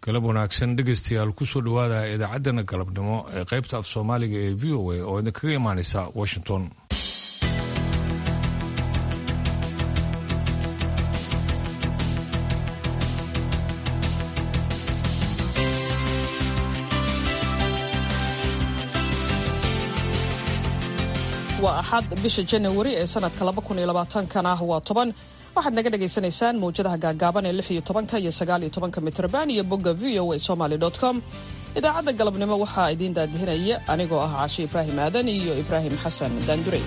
galab wanaagsan dhegaystayaal kusoo dhowaada idaacaddana galabnimo ee qaybta af soomaaliga ee v o a oo idinkaga imaanaysa washington waa axad bisha janawari ee sanadka kana waa toban waxaad naga dhagaysanaysaan mawjadaha gaagaaban ee lixiyo tobanka iyo sagaaliyo tobanka mitrban iyo bogga v o a somaly com idaacadda galabnimo waxaa idiin daadihinaya anigoo ah cashe ibraahim aadan iyo ibraahim xasan daandurey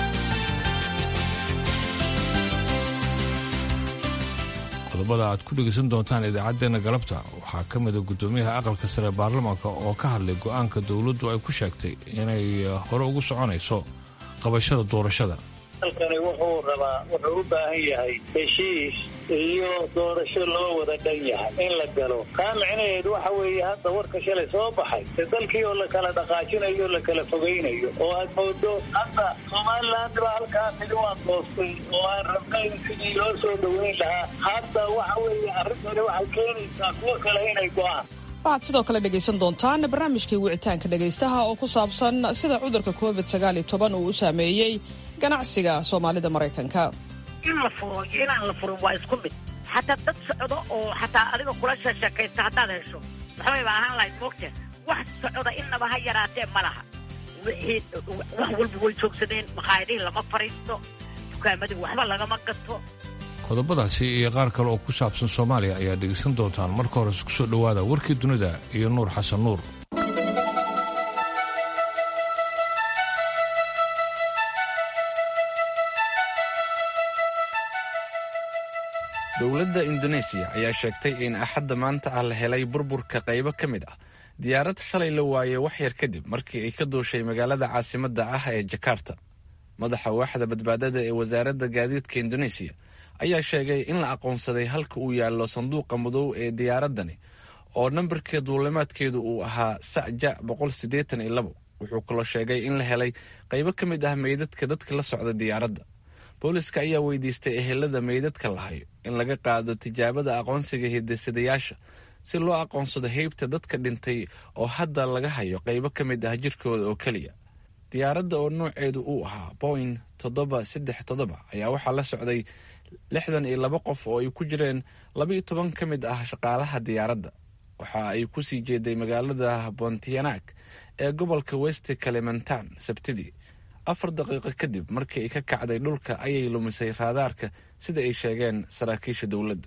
qodobada aad ku dhegaysan doontaan idaacaddeenna galabta waxaa ka mida guddoomiyaha aqalka sare baarlamaanka oo ka hadlay go'aanka dowladdu ay ku sheegtay inay hore ugu soconayso qabashada doorashada dalkani wuxuu rabaa wuxuu u baahan yahay heshiis iyo doorasho loo wada dhan yahay in la galo kaa micnaheedu waxa weeye hadda warka shalay soo baxay de dalkii oo la kala dhaqaajinayo o la kala fogaynayo oo aad moodo hadda somaliland baa halkaa midi waa doostay oo aan rabnayn sidii loo soo dhoweyn lahaa hadda waxa weeye arrintani waxay keenaysaa kuwo kale inay go'aan waxaad sidoo kale dhegaysan doontaan barnaamijkii wicitaanka dhegaystaha oo ku saabsan sida cudurka covid uu u saameeyey ganacsiga soomaalida maraykanka in la furo iyo inaan la furin waa isku mid xataa dad socdo oo xataa adiga kula sheeshakaysta haddaad hesho maxbay ba ahaan lahayd moogta wax socda innaba ha yaraatee ma laha wixii wax walba way joogsadeen makhaayadihii lama fadhiisto dukaamadii waxba lagama gato qodobadaasi iyo qaar kale oo ku saabsan soomaaliya ayaa dhegaysan doontaan marka hores ku soo dhowaada warkii dunida iyo nuur xasan nuur dowladda indoneesiya ayaa sheegtay in axadda maanta ah la helay burburka qaybo ka mid ah diyaarad shalay la waayey wax yar kadib markii ay ka duushay magaalada caasimadda ah ee jakarta madaxa waaxda badbaadada ee wasaaradda gaadiidka indoneesiya ayaa sheegay in la aqoonsaday halka uu yaallo sanduuqa madow ee diyaaraddani oo nambarka duulimaadkeedu uu ahaa saja wuxuu kaloo sheegay in la helay qaybo ka mid ah meydadka dadka la socda diyaaradda booliska ayaa weydiistay ehelada meydadka lahayo in laga qaado tijaabada aqoonsiga hidasadayaasha si loo aqoonsado heybta dadka dhintay oo hadda laga hayo qaybo ka mid ah jirkooda oo keliya diyaaradda oo nooceedu uu ahaa boing toddoba saddex toddoba ayaa waxaa la socday lixdan iyo laba qof oo ay ku jireen labaiyo toban ka mid ah shaqaalaha diyaaradda waxa ay ku sii jeeday magaalada pontianak ee gobolka west kalimantan sabtidii afar daqiiqo kadib markii ay ka kacday dhulka ayay lumisay raadaarka sida ay sheegeen saraakiisha dowladda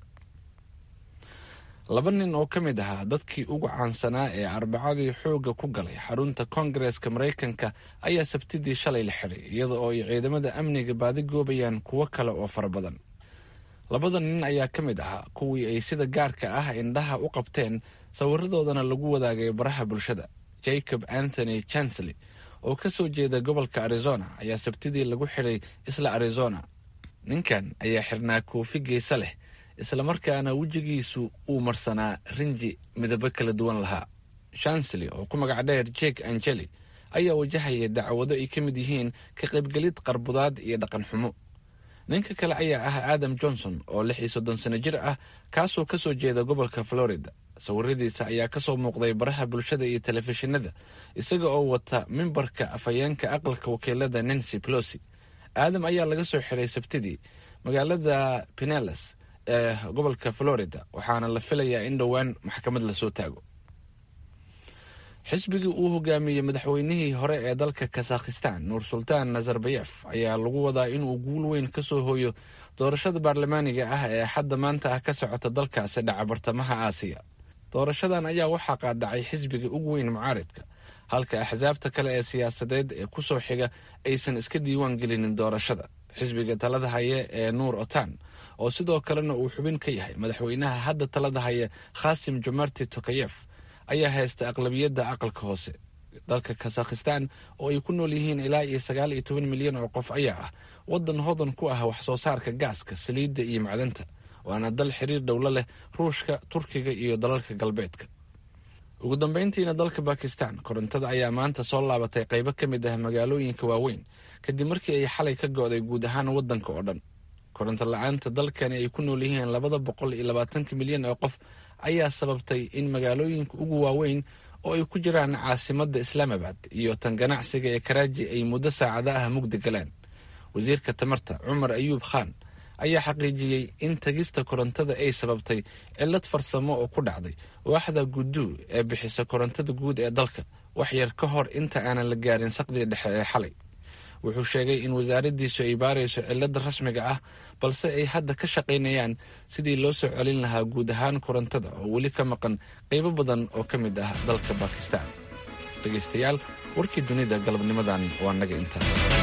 laba nin oo ka mid ahaa dadkii ugu caansanaa ee arbacadii xoogga ku galay xarunta koongareeska maraykanka ayaa sabtidii shalay la xidhay iyada oo ay ciidamada amniga baadi goobayaan kuwo kale oo fara badan labada nin ayaa ka mid ahaa kuwii ay sida gaarka ah indhaha u qabteen sawiradoodana lagu wadaagay baraha bulshada jacob anthony chancely oo ka soo jeeda gobolka arizona ayaa sabtidii lagu xidhay isla arizona ninkan ayaa xirnaa koofi geesa leh islamarkaana wejigiisu uu marsanaa rinji midabo kala duwan lahaa chancely oo ku magac dheer jek angeli ayaa wajahaya dacwado ay ka mid yihiin ka qaybgelid qarbudaad iyo dhaqan xumo ninka kale ayaa ah adam johnson oo lix iyo soddon sano jir ah kaasoo ka soo jeeda gobolka florida sawiradiisa ayaa ka soo muuqday baraha bulshada iyo telefishinada isaga oo wata mimbarka afhayeenka aqalka wakiilada nancy plosi aadam ayaa laga soo xiray sabtidii magaalada pineles ee gobolka florida waxaana la filayaa in dhowaan maxkamad lasoo taago xisbigii uu hogaamiyey madaxweynihii hore ee dalka kazakhistan nuur sultaan nazarbayef ayaa lagu wadaa inuu guul weyn ka soo hooyo doorashada baarlamaaniga ah ee xadda maanta ah ka socota dalkaasi dhaca bartamaha aasiya doorashadan ayaa waxaa qaadacay xisbiga ugu weyn mucaaridka halka axsaabta kale ee siyaasadeed ee ku soo xiga aysan iska diiwaan gelinin doorashada xisbiga talada haya ee nuur otan oo sidoo kalena uu xubin ka yahay madaxweynaha hadda talada haya khasim jumarti tokayef ayaa haysta aqlabiyadda aqalka hoose dalka kazakhistan oo ay ku nool yihiin ilaa iyo sagaal iyo toban milyan oo qof ayaa ah waddan hodan ku ah wax soo saarka gaaska saliidda iyo macdanta waana dal xiriir dhowlo leh ruushka turkiga iyo dalalka galbeedka ugu dambeyntiina dalka bakistan korontada ayaa maanta soo laabatay qaybo ka mid ah magaalooyinka waaweyn kadib markii ay xalay ka go'day guud ahaan waddanka oo dhan koronto la-aanta dalkani ay ku nool yihiin labada boqol iyo labaatanka milyan oo qof ayaa sababtay in magaalooyinka ugu waaweyn oo ay ku jiraan caasimadda islaamabad iyo tan ganacsiga ee karaaji ay muddo saacada ah mugdi galeen wasiirka tamarta cumar ayuub khaan ayaa xaqiijiyey in tagista korontada ay sababtay cillad farsamo oo ku dhacday waaxda guduu ee bixisa korontada guud ee dalka wax yar ka hor inta aanan la gaarin saqdii dhexe ee xalay wuxuu sheegay in wasaaraddiisu ay baarayso cilladda rasmiga ah balse ay hadda ka shaqaynayaan sidii loo soo celin lahaa guud ahaan korontada oo weli ka maqan qaybo badan oo ka mid ah dalka bakistan dhegaystayaal warkii dunida galabnimadan waa naga inta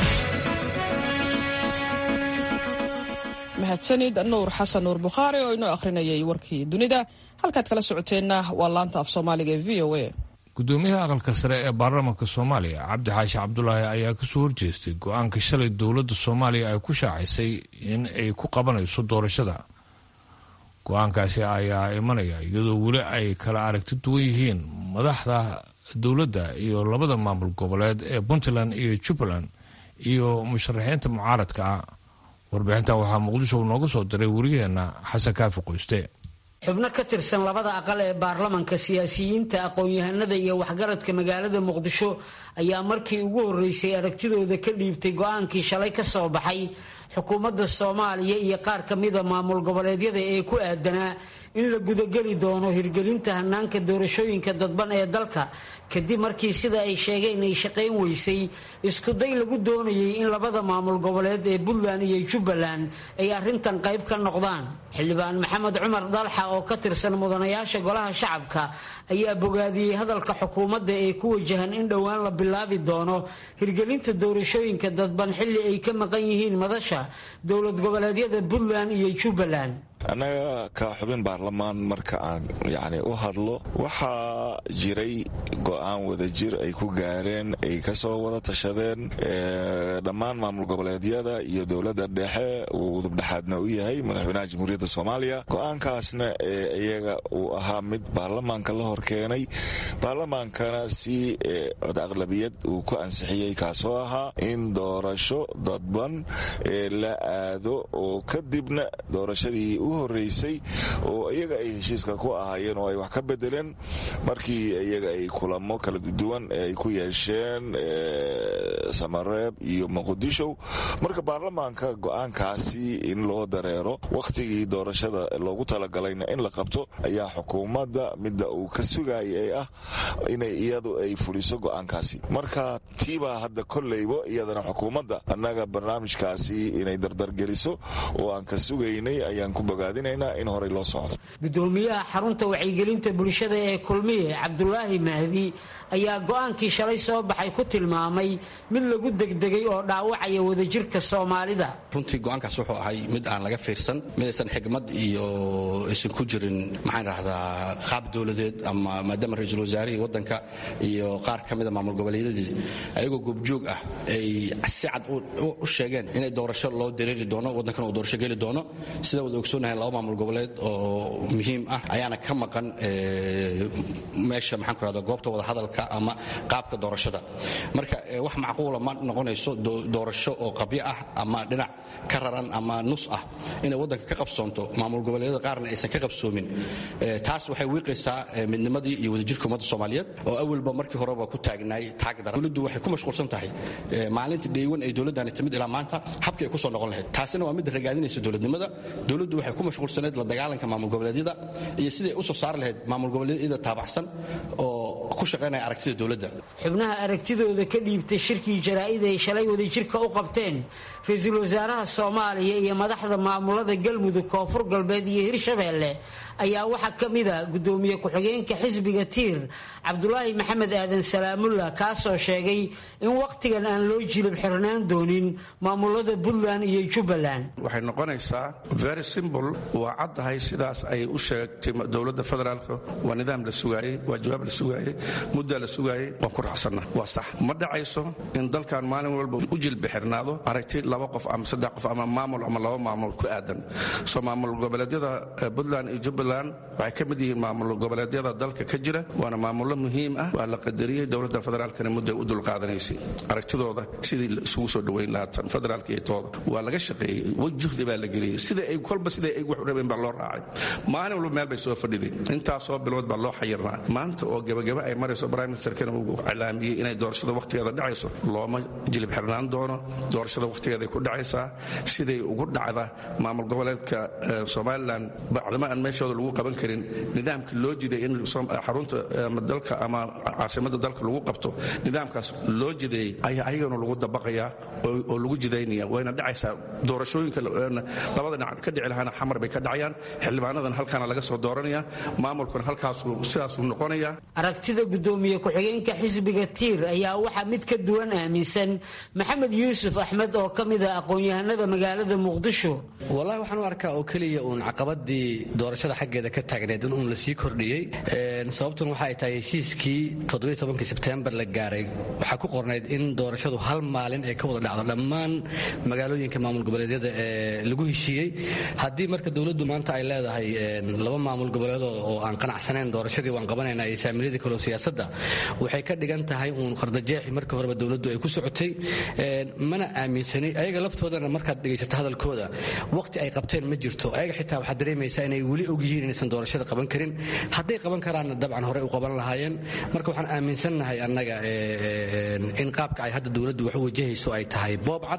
mahadsanid nuur xasan nuur bukhaari oo inoo akhrinayay warkii dunida halkaad kala socoteenna waa laanta af soomaaliga ee v o a gudoomiyaha aqalka sare ee baarlamaanka soomaaliya cabdi xaashi cabdulaahi ayaa kasoo horjeestay go-aanka shalay dowladda soomaaliya ay ku shaacisay in ay ku qabanayso doorashada go-aankaasi ayaa imanaya iyadoo weli ay kala aragti duwan yihiin madaxda dowladda iyo labada maamul goboleed ee puntland iyo jubbaland iyo musharaxiinta mucaaradka ah warbixintan waxaa muqdisho nooga soo diray wariyaheenna xasan kaafi qoyste xubno ka tirsan labada aqal ee baarlamanka siyaasiyiinta aqoon-yahanada iyo waxgaradka magaalada muqdisho ayaa markii ugu horreysay aragtidooda ka dhiibtay go-aankii shalay ka soo baxay xukuumadda soomaaliya iyo qaar ka mida maamul goboleedyada ee ku aadanaa in la gudageli doono hirgelinta hanaanka doorashooyinka dadban ee dalka kadib markii sida ay sheegeen ay shaqayn weysay iskuday lagu doonayay in labada maamul goboleed ee puntland iyo jubbaland ay arrintan qayb ka noqdaan xildhibaan maxamed cumar dalxa oo ka tirsan mudanayaasha golaha shacabka ayaa bogaadiyey hadalka xukuumadda ee ku wajahan in dhowaan la bilaabi doono hirgelinta doorashooyinka dadban xilli ay ka maqan yihiin madasha dowlad goboleedyada puntland iyo jubbaland annaga ka xubin baarlamaan marka aan yacni u hadlo waxaa jiray go-aan wadajir ay ku gaareen ay kasoo wada tashadeen dhammaan maamul goboleedyada iyo dowladda dhexe uu udubdhexaadna u yahay madaxweynaha jamhuuriyadda soomaaliya go-aankaasna ee iyaga uu ahaa mid baarlamaanka la hor keenay baarlamaankana si cod aqlabiyad uu ku ansixiyey kaasoo ahaa in doorasho dadban ee la aado oo kadibna doorashadii u horeysay oo iyaga ay heshiiska ku ahaayeen oo ay wax ka bedeleen markii iyaga ay kulamo kala duwan ay ku yeesheen samareeb iyo muqdisho marka baarlamaanka go-aankaasi in loo dareero wakhtigii doorashada loogu talagalayna in la qabto ayaa xukuumadda midda uu ka sugayay ee ah inay iyadu ay fuliso go-aankaasi marka tiibaa hadda kolleybo iyadana xukuumadda annaga barnaamijkaasi inay dardargeliso oo aan ka sugaynay ayaan ku bogaadinaynaa in horey loo socdo gudoomiyaha xarunta wacyigelinta bulshada ee kulmiye cabdulaahi mahdi ayaa go-aankii shalay soo baxay ku tilmaamay mid lagu degdegay oo dhaawacaya wadajirka soomaalida runtii go-aankaas wuxuu ahay mid aan laga fiirsan midaysan xigmad iyo aysan ku jirin maxaan idhahdaa qaab dowladeed ama maadaama ra-iisul wasaarihii waddanka iyo qaar ka mida maamul goboleedyadii ayagoo goobjoog ah ay si cad u sheegeen inay doorasho loo dareeri doono waddankana uu doorasho geli doono sida wada ogsoonahay laba maamul goboleed oo muhiim ah ayaana ka maqan meesha maxaan ku rahda goobta wada hadalka ama qaabka doorashada marka wax macquula ma noqonayso doorasho oo qabyo ah ama dhinac ka raran ama nus ah inay waddanka ka qabsoonto maamul goboleedyada qaarna aysan ka qabsoomin taas waxay wiiqaysaa midnimadii iyo wadajirka ummadda soomaaliyeed oo awalba markii horeba ku taagnaay taagdara dowladdu waxay ku mashquulsan tahay maalinta dheewan ay dowladdani timid ilaa maanta habkii ay ku soo noqon lahayd taasina waa midda ragaadinaysa dowladnimada dowladdu waxay ku mashquulsaneed la dagaalanka maamul goboleedyada iyo sidai ay u soo saari lahayd maamul goboleedyada taabacsan oo ku shaqaynaya aragtida dowladda xubnaha aragtidooda ka dhiibtay shirkii jaraa'id ay shalay wadajirka u qabteen ra-iisul wasaaraha soomaaliya iyo madaxda maamulada galmudug koonfur galbeed iyo hirshabeelle ayaa waxaa ka mida gudoomiye ku-xigeenka xisbiga tiir cabdulaahi maxamed aadan salaamullah kaasoo sheegay in wakhtigan aan loo jilib xirnaan doonin maamulada puntland iyo jubbaland waxay noqonaysaa very simbl waa caddahay sidaas ay u sheegtay dowladda federaalka waa nidaam la sugaayey waa jawaab la sugaayey muddaa la sugaayey waan ku raacsanna waa sax ma dhacayso in dalkan maalin walba u jilbi xirnaado aragti laba qof ama saddex qof ama maamul ama laba maamul ku aadan soo maamul goboleedyada puntland iyo jubbaland waxay ka mid yihiin maamul goboleedyada dalka ka jira waana maamullo muhiim ah waa la qadariyey dowladda federaalkana mudday u dulqaadanaysay aragtidooda sidii isugu soo dhoweyn lahaa tan federaalka iyo tooda waa laga shaqeeyey juhdi baa la geliyey sida ay kolba sida ay wax rabeen baa loo raacay maalin walba meel bay soo fadhiday intaasoo bilood baa loo xayirnaa maanta oo gebagaba ay marayso prime ministerkana uu iclaamiyey inay doorashada wakhtigeeda dhacayso looma jilib xirnaan doono doorashada wakhtigeeday ku dhacaysaa siday ugu dhacda maamul goboleedka somalilan bacdama aan meeshooda lagu qaban karin nidaamka loo jiday in xarunta dalka ama caasimada dalka lagu qabto nidaamkaas loo jideeyey ayaa ayagana lagu dabaqayaa oo lagu jidaynaya wayna dhacaysaa doorashooyinka labada dhinac ka dhici lahaana xamar bay ka dhacayaan xildhibaanadan halkaana laga soo dooranaya maamulkuna halkaasu sidaasuu noqonaya aragtida gudoomiye ku-xigeenka xisbiga tiir ayaa waxaa mid ka duwan aaminsan maxamed yuusuf axmed oo ka mid ah aqoon-yahanada magaalada muqdisho wallahi waxaan u arkaa oo keliya uun caqabadii doorashada xaggeeda ka taagneed in uun la sii kordhiyey sababtun waxa ay tahay heshiiskii todobayotobankii sebtembar la gaaray waxaa ku qornayd in doorashadu hal maalin ay ka wada dhacdo dhammaan magaalooyinka maamul goboleedyada ee lagu heshiiyey haddii marka dowladdu maanta ay leedahay laba maamul goboleedoo oo aan qanacsanayn doorashadii waan qabanayna iyo saamiiladii kaleo siyaasadda waxay ka dhigan tahay uun qardajeexi markii horeba dowladdu ay ku socotay mana aaminsani ayaga laftoodana markaad dhegaysata hadalkooda waqti ay qabteen ma jirto ayaga xitaa waxaad dareemaysaa inay weli og yihiin inaysan doorashada qaban karin hadday qaban karaanna dabcan horey u qaban lahaayeen marka waxaan aaminsannahay annaga in qaabka ay hadda dowladdu wax u wajahayso ay tahay boob cad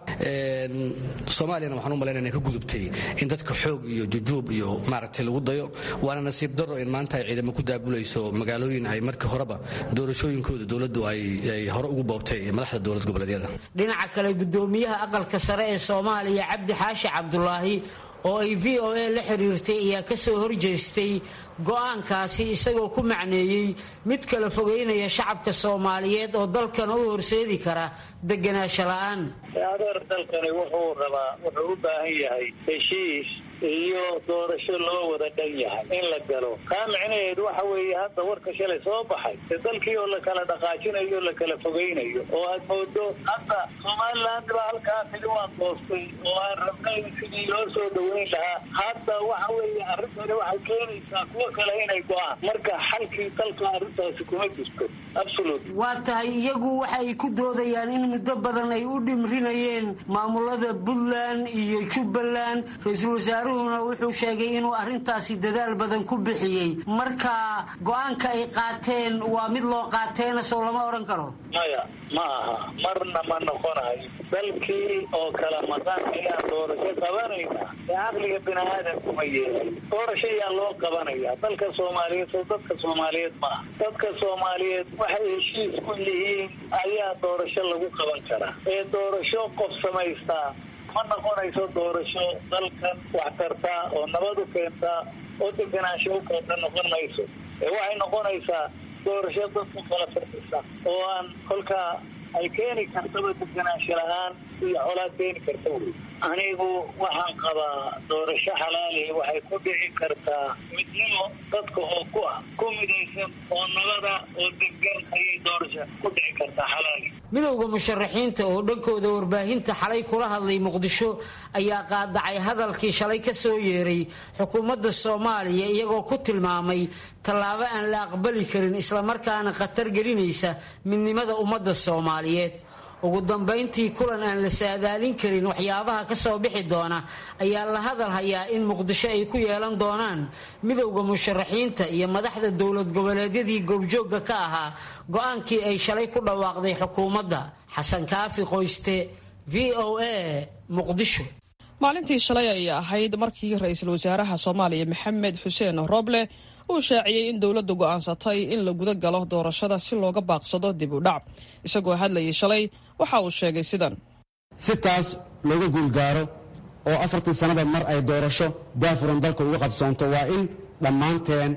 soomaaliyana waxaan u malaynaya inay ka gudubtay in dadka xoog iyo jujuub iyo maaragtay lagu dayo waana nasiib darro in maanta ay ciidamo ku daabulayso magaalooyin ay markii horeba doorashooyinkooda dowladdu ay hore ugu boobtay madaxda dowlad goboleedyada dhinaca kale gudoomiyaha aqalka sare ee soomaaliya cabdi xaashi cabdulaahi oo ay v o a la xiriirtay ayaa ka soo horjeestay go'aankaasi isagoo ku macneeyey mid kala fogeynaya shacabka soomaaliyeed oo dalkana u horseedi kara deganaansho la'aan adeer dalkani wuxuu rabaa wuxuu u baahan yahay heshiis iyo doorasho loo wada dhan yahay in la galo kaa micnaheedu waxa weeye hadda warka shalay soo baxay de dalkii oo la kala dhaqaajinayo o la kala fogeynayo oo aad moodo hadda somaliland baa halkaa tigi waan doostay oo aan rabnay sidii loo soo dhaweyn lahaa hadda waxa weeye arrintani waxay keenaysaa kuwo kale inay go-aan marka xalkii dalka arrintaasi kuma jirto absolut waa tahay iyagu waxay ku doodayaan in muddo badan ay u dhimrinayeen maamulada puntland iyo jubbaland ra-iisul wasaaruhuna wuxuu sheegay inuu arrintaasi dadaal badan ku bixiyey marka go-aanka ay qaateen waa mid loo qaateena sow lama odhan karo maya ma aha marna ma noqonayo dalkii oo kala maqan ayaan doorasho qabanayna ee caqliga bini aadamku ma yeelay doorasho ayaa loo qabanaya dalka soomaaliyeed soo dadka soomaaliyeed ma aha dadka soomaaliyeed waxay heshiis ku yihiin ayaa doorasho lagu qaban karaa ee doorasho qof samaystaa ma noqonayso doorasho dalkan wax tartaa oo nabad u keentaa oo deganaansho u keenta noqon mayso ee waxay noqonaysaa doorasho dadku kala firdhisa oo aan kolkaa ay keeni kartaba deganaansho la-aan iyo colaad keeni karta wey anigu waxaan qabaa doorasho xalaali waxay ku dhici kartaa midnimo dadka oo ku ah ku midaysan oo nabada oo degan ayay doorasho ku dhici kartaa xalaali midowda musharaxiinta oo dhankooda warbaahinta xalay kula hadlay muqdisho ayaa qaadacay hadalkii shalay ka soo yeeray xukuumadda soomaaliya iyagoo ku tilmaamay tallaabo aan la aqbali karin islamarkaana khatar gelinaysa midnimada ummadda soomaaliyeed ugu dambayntii kulan aan la saadaalin karin waxyaabaha ka soo bixi doona ayaa la hadal hayaa in muqdisho ay ku yeelan doonaan midowda musharaxiinta iyo madaxda dowlad goboleedyadii goobjoogga ka ahaa go-aankii ay shalay ku dhawaaqday xukuumadda xasan kaafi qoyste v o a muqdisho maalintii shalay ayay ahayd markii ra-iisul wasaaraha soomaaliya maxamed xuseen roble uu shaaciyey in dowladdu go'aansatay in la guda galo doorashada si looga baaqsado dib u dhac isagoo hadlayay shalay waxa uu sheegay sidan si taas looga guulgaaro oo afartii sannada mar ay doorasho daafuran dalka uga qabsoonto waa in dhammaanteen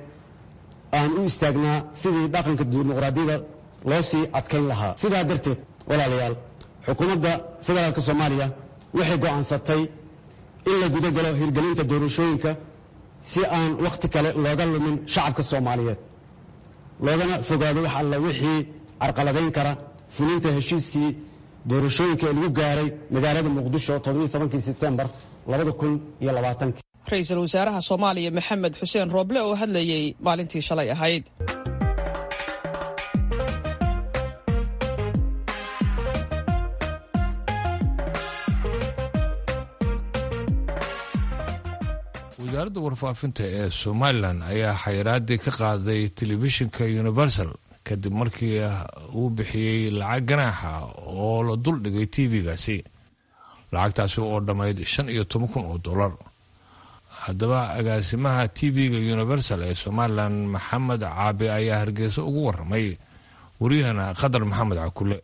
aan u istaagnaa sidii dhaqanka dimuqraadiyada loo sii adkayn lahaa sidaa darteed walaalayaal xukuumadda federaalk soomaaliya waxay go'aansatay in la guda galo hirgelinta doorashooyinka si aan wakhti kale looga lumin shacabka soomaaliyeed loogana fogaado wax alla wixii carqaladayn kara fulinta heshiiskii doorashooyinka ee lagu gaaray magaalada muqdisho todobankii sebtembar ra-iisul wasaaraha soomaaliya maxamed xuseen rooble oo hadlayey maalintii shalay ahayd wasaaradda warfaafinta ee somalilan ayaa xayiraadii ka qaaday telefishinka universal kadib markii uu bixiyey lacag ganaaxa oo la duldhigay tv-gaasi lacagtaasi oo dhammayd shan iyo toban kun oo dollar haddaba agaasimaha tv-ga universal ee somalilan maxamed caabi ayaa hargeysa ugu waramay waryahana qadar maxamed cakule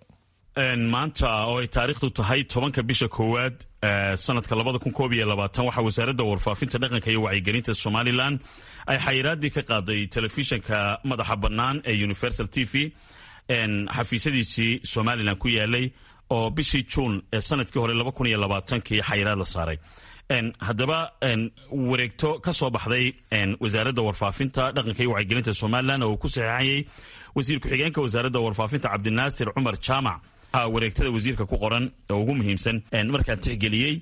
maanta oo ay taariikhdu tahay tobanka bisha koowaad sanadka labada kun koob iyo labaatan waxaa wasaaradda warfaafinta dhaqanka iyo wacyigelinta somalilan ay xayiraadii ka qaaday telefishinka madaxa bannaan ee universal t v xafiisyadiisii somalilan ku yaalay oo bishii juun ee sanadkii hore laba kun iyo labaatankii xayiraad la saaray haddaba wareegto ka soo baxday wasaaradda warfaafinta dhaqanka iyo wacyigelinta somalilan oo uu ku saxeexayay wasiir ku-xigeenka wasaaradda warfaafinta cabdinaasir cumar jaamac wareegtada wasiirka ku qoran oo ugu muhiimsan markaan tixgeliyey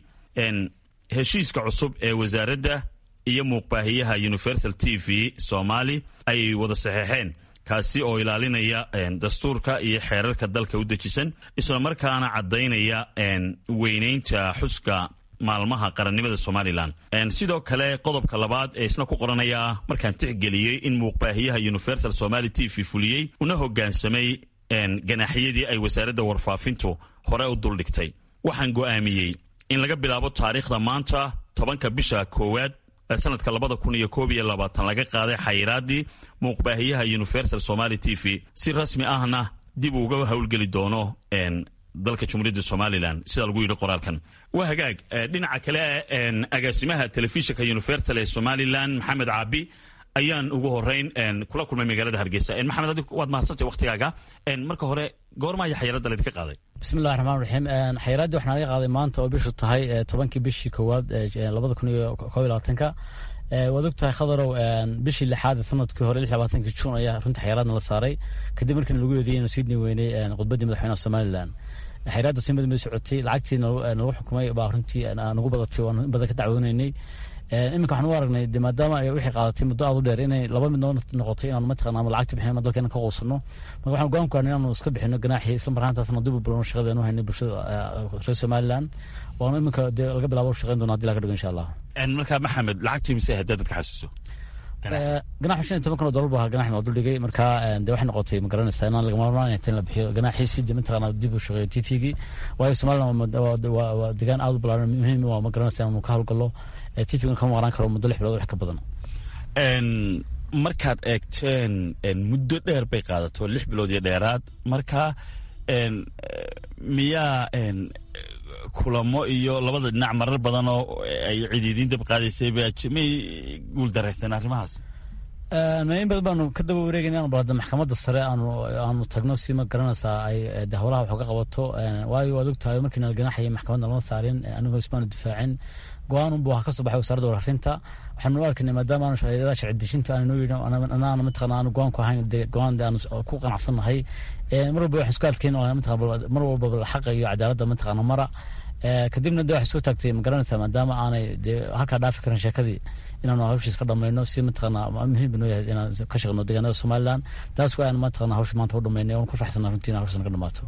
heshiiska cusub ee wasaaradda iyo muuqbaahiyaha universal t v somali ay wada saxeexeen kaasi oo ilaalinaya dastuurka iyo xeerarka dalka u dejisan islamarkaana caddaynaya weynaynta xuska maalmaha qarannimada somalilan sidoo kale qodobka labaad ee isna ku qoranaya markaan tixgeliyey in muuqbaahiyaha universal somali t v fuliyey una hogaansamay ganaaxyadii ay wasaaradda warfaafintu hore u duldhigtay waxaan go'aamiyey in laga bilaabo taariikhda maanta tobanka bisha koowaad sanadka labada kun iyo koob iyo labaatan laga qaaday xayiraadii muuqbaahiyaha universal somali t v si rasmi ahna dib uga howlgeli doono dalka jumhuuriyadda somalilan sida lagu yidhi qoraalkan waa hagaag dhinaca kale agaasimaha telefishinka universal ee somalilan maxamed caabi ayaan ugu horeyn kula kulmay magaalada hargeysa maxamed adig waad mahadsantay waktigaaga marka hore goormaya xayiraadda laydinka qaaday bismillahi raxmaan raxiim xayiraaddii waxaa naga qaaday maanta oo bishu tahay tobankii bishii koowaad labada kun iyo koob iyo labaatanka waad og tahay khadarow bishii lixaad sanadkii hore lix labaatankii juun ayaa runta xayiraadna la saaray kadib markii lagu eedeeyey inuu sii weynay khudbaddii madaxweynaha somalilan xayiraadda si mid socotay lacagtii nagu xukumay baa runtii nagu badatay waan badan ka dacwoonaynay iminka waxaan u aragnay de maadaama ay wixii qaadatay muddo aad u dheer inay laba mid noo noqotay inaanu mataqana ama lacagta bixin ama dalkeena ka quusano marka waxaan go'aan ku haynay inaanu iska bixino ganaaxii isla marhaantaasna dib u bilowno shaqadeenu haynay bulshada reer somaliland waanu iminka dee laga bilaabo shaqayn doona hadii laga dhigo insha allah marka maxamed lacagtii mise haddaa dadka xasuuso ganaxu shan iyo toban kun oo dollar bu ahaa ganaxna waa duldhigay marka de waxay noqotay ma garanaysaa inaan lagama marmaan in la bixiyo ganaxii si de mataqana dib u shaqeeyo t v-gii waayo somaliland waa degaan aad u balaaran muhiim waa ma garanaysaa inaanu ka howlgallo t v-gan kama maqnaan karo muddo lix bilood wax ka badan markaad eegteen muddo dheer bay qaadato lix bilood iyo dheeraad marka miyaa kulamo iyo labada dhinac marar badan oo ay cidiidiin dab qaadaysay may guul daraysteen arrimahaas in badan baanu ka daba wareegayna anu balada maxkamadda sare aanu aanu tagno si ma garanaysaa ay de howlaha wax uga qabato waayo waad ogtahay markii nala ganaxayay maxkamadda lama saarin anigoo ismaanu difaacin go-aan unbu ka soo baxay wasaaradda warfaafinta waxaanu u arkaynay maadaama aanu shaqeeyada sharci dejinta aanu yidhi anaana mataqana aanu go-aan ku ahayn de go-aan de aanu ku qanacsannahay mar walba waxaan isku adkayn mataqana mar walba xaqa iyo cadaaladda mataqana mara kadibna de waxay soo taagtay ma garanaysaa maadaama aanay de halkaa dhaafi karin sheekadii inaanu hawshiis ka dhamayno si mataqana muhiim banoo yahay inaan ka shaqeyno deegaanada somaliland taas waa aan mataqana hawsha maanta u dhamaynay oon ku faraxsana runtii in hawshan ka dhamaato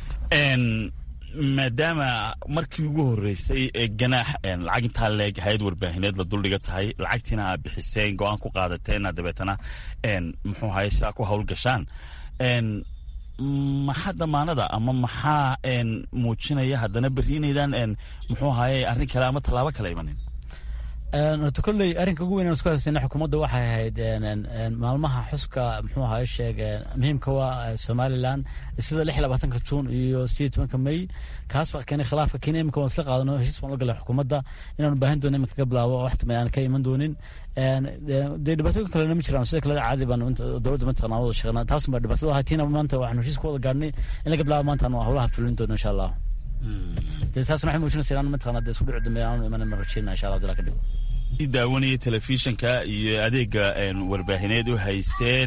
maadaama markii ugu horeysay ee ganaax lacag intaa leeg hay-ad warbaahineed la duldhiga tahay lacagtiina aad bixiseen go-aan ku qaadateen dabeetana muxuu ahay sidaa ku howlgashaan maxaa damaanada ama maxaa muujinaya haddana berri inaydaan muxuu ahaye arrin kale ama tallaabo kale imanin horta kolley arrinka ugu weyn aan isku haysayna xukuumadda waxay ahayd maalmaha xuska muxuu ahaa sheeg muhiimka waa somaliland sida lix iyo labaatanka juun iyo sideed tobanka may kaas baa keenay khilaafka kenya imika waan isla qaadano heshiis baan la galay xukuumadda inaanu baahin doono iminka ka bilaabo wax dambe aan ka iman doonin dee dhibaatooyin kalena ma jiraan sida kale caadi baan dowladda mataqana wada shaqeynaa taas baa dhibaatada ahay tiina maanta waxaanu heshiis ku wada gaadhnay in laga bilaabo maanta aanu howlaha fulin doono insha allah dee taasna waxay muujinaysa inaan mataqana dee isku dhici dambe aanu imanin ma rajeyna insha allah dila ka dhigo daawanaya telefishinka iyo adeega warbaahineed u hayseen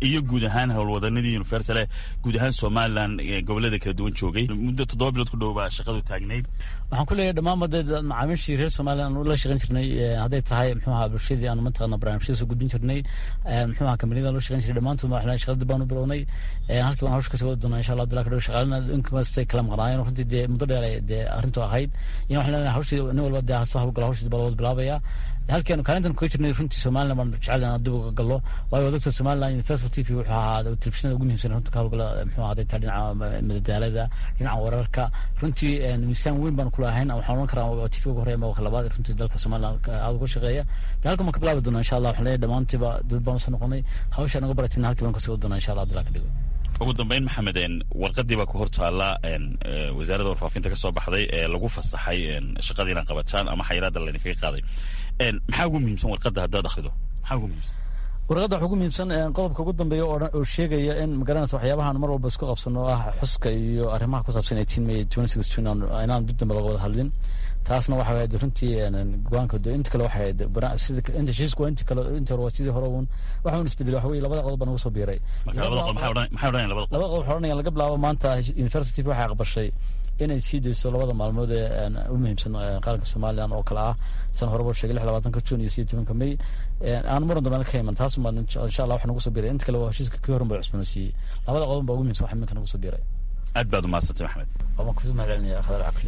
iyo guud ahaan howlwadanadii universale guud ahaan somalilan gobolada kala duwan joogay muddo toddoba bilood ku dhow baa shaqadu taagnayd waxaan ku leeyahay dhammaan dee macaamiishii reer somalilan aanu la shaqayn jirnay hadday tahay muxuu ahaa bulshadii aanu mataqana barnaamijyada gudbin jirnay muxuu ahaa kambaniyada loo shaqayn jiray dhammaantood waxaan shaqada baan u bilownay halkii baan hawsha kasii wada doonaa insha allah abdullah kadhow shaqaalina inkastay kala maqnaayeen runtii dee muddo dheer dee arrintu ahayd in waxaan leenahay hawshii nin walba dee soo hawlgala hawshii baa lawada bilaabaya halkeenu kaalintan kuga jirnay runtii somalilan baan jecel inaan dib uga gallo waayo wadagta somalilan universal t v wuxuu ahaa telefishinada ugu muhiimsan runta ka hawlgala muxuu ahaa taa dhinaca madadaalada dhinaca wararka runtii miisaan weyn baan kula ahayn waxaan oran karaa t v uga horeya ama labaad runtii dalka somalilan aada uga shaqeeya de halkan baan ka bilaabi doonaa insha allah waxaan leeyahay dhammaantiiba dowlad baan usoo noqonay hawsha naga baratina halkii baan kasii wadi doonaa insha allah abdullah ka dhigo ugu dambeyn maxamed warqadii baa ku hor taalla wasaaradda warfaafinta ka soo baxday ee lagu fasaxay shaqadii inaa qabataan ama xayiraadda laydinkaga qaaday maxaa ugu muhiimsan warqadda haddaad akhrido maxaa ugu muhiimsan warqadda waxaa ugu muhiimsan qodobka ugu dambeeya oo sheegaya in magaranaysa waxyaabahan mar walba isku qabsano ah xuska iyo arrimaha ku saabsan eighteen may twenty six june inaan dib dambe laga wada hadlin taasna waxa waye runtii go-aanka inta kale waxay sida inta heshiisku waa inta kale inta hore waa sidii hore uun waxa uun isbedelay waxa weye labada qodob baa nagu soo biiray labada qodob waxay odhanayaan laga bilaabo maanta university waxay aqbashay inay sii dayso labada maalmood ee u muhiimsan qaranka somalilan oo kale ah san horeba sheegay lix labaatanka june iyo siyo tobanka may aan muran dambe ka iman taas baa insha allah waxa nagu soo biiray inta kale waa heshiiska kii horan baa cusboonaysiiyey labada qodob baa ugu muhiimsan waxa iminka nagu soo biiray aad baad umahadsantay maxamed waan ku mahad celinaya khadar cakli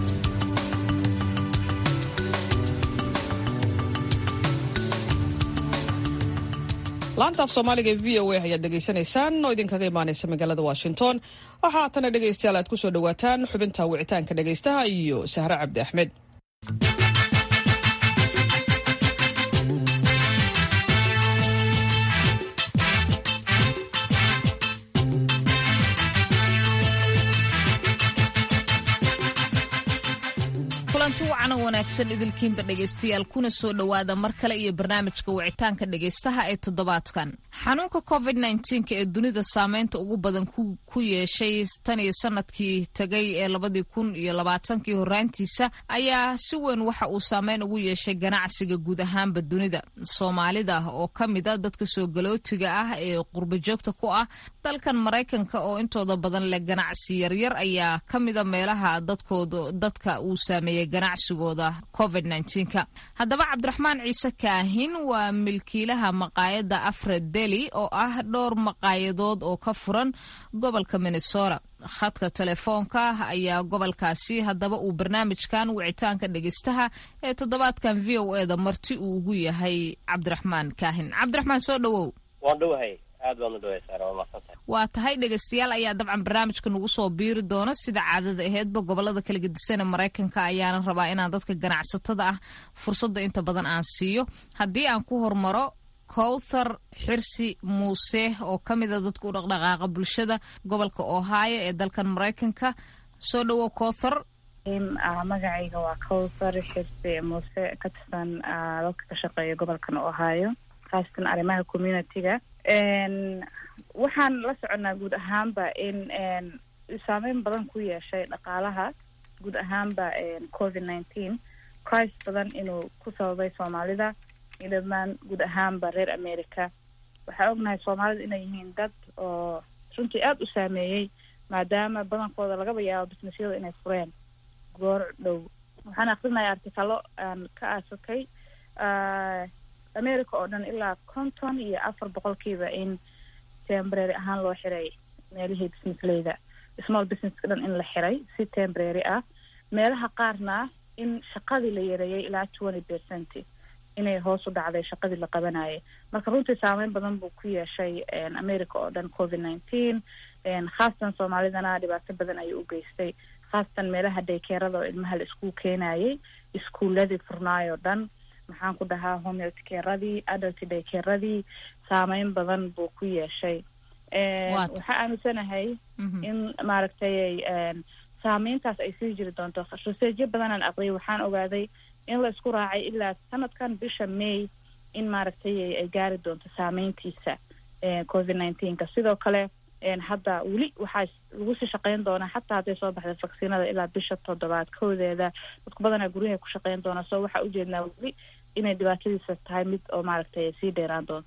laanta af soomaaliga ee v o a ayaad dhegaysanaysaan oo idinkaga imaanaysa magaalada washington waxaa haatana dhegaystayaal aad ku soo dhowaataan xubinta wicitaanka dhegaystaha iyo sahre cabdi axmed kulanti wacan oo wanaagsan idilkiinba dhegaystayaal kuna soo dhowaada mar kale iyo barnaamijka wicitaanka dhegaystaha ee toddobaadkan xanuunka covid nnteenka ee dunida saameynta ugu badan ku yeeshay tan iyo sanadkii tegay ee labadii kun iyo labaatankii horaantiisa ayaa si weyn waxa uu saameyn ugu yeeshay ganacsiga guud ahaanba dunida soomaalida oo ka mid a dadka soo galootiga ah ee qurbajoogta ku ah dalkan maraykanka oo intooda badan leh ganacsi yaryar ayaa ka mida meelaha dadkooda dadka uu saameeyey ganacsigooda covid nnteenka haddaba cabdiraxmaan ciise kaahin waa milkiilaha maqaayadda afred deli oo ah dhowr maqaayadood oo ka furan gobolka minnesota khadka telefoonka ayaa gobolkaasi haddaba uu barnaamijkan wicitaanka dhegeystaha ee toddobaadkan v o eda marti uu ugu yahay cabdiraxmaan kaahin cabdiraxmaan soo dhowow waan dhowahay aad baad u dhawaysaa waa maadsantahay waa tahay dhegaystayaal ayaa dabcan barnaamijka nagu soo biiri doona sida caadada aheedba gobolada kala gedisan ee maraykanka ayaana rabaa inaan dadka ganacsatada ah fursadda inta badan aan siiyo haddii aan ku hormaro kowthar xirsi muuse oo ka mida dadka u dhaqdhaqaaqa bulshada gobolka ohio ee dalkan maraykanka soo dhowow kowthar magacayga waa kowthar xirsi muuse ka tirsan dadka ka shaqeeya gobolkan ohio khaasatan arrimaha community-ga waxaan la soconaa guud ahaanba in saameyn badan ku yeeshay dhaqaalaha guud ahaanba covid nineteen crisis badan inuu ku sababay soomaalida iyo dhammaan guud ahaanba reer america waxaa ognahay soomaalida inay yihiin dad oo runtii aada u saameeyey maadaama badankooda lagaba yaabo businessyada inay fureen goor dhow waxaan akrinaya artikalo aan ka aasakay america oo dhan ilaa konton iyo afar boqolkiiba in tembrary ahaan loo xiray meelihii businessleyda small businesska dhan in la xiray si tembrary ah meelaha qaarna in shaqadii la yareeyay ilaa twenty percent inay hoos u dhacday shaqadii la qabanayay marka runtii saameyn badan buu ku yeeshay america oo dhan covid nineteen khaasatan soomaalidana dhibaato badan ayuu u geystay khaasatan meelaha daykeerada oo ilmaha la iskuul keenayay iskuuladii furnaay oo dhan maxaan ku dhahaa homeltkeradii adult daykeradii saameyn badan buu ku yeeshay waxaa aaminsanahay in maaragtay saameyntaas ay sii jiri doonto raseejyo badanaan aqriyay waxaan ogaaday in la isku raacay ilaa sanadkan bisha may in maaragtay ay gaari doonto saameyntiisa covid nineteenka sidoo kale hadda weli waxaa lagu sii shaqeyn doonaa xataa hadday soo baxda vacciinada ilaa bisha toddobaad koodeeda dadku badanaa guryaha ku shaqeyn doonaa so waxaa ujeednaa weli inay dhibaatadiisa tahay mid oo maaragtay sii dheeraan doonta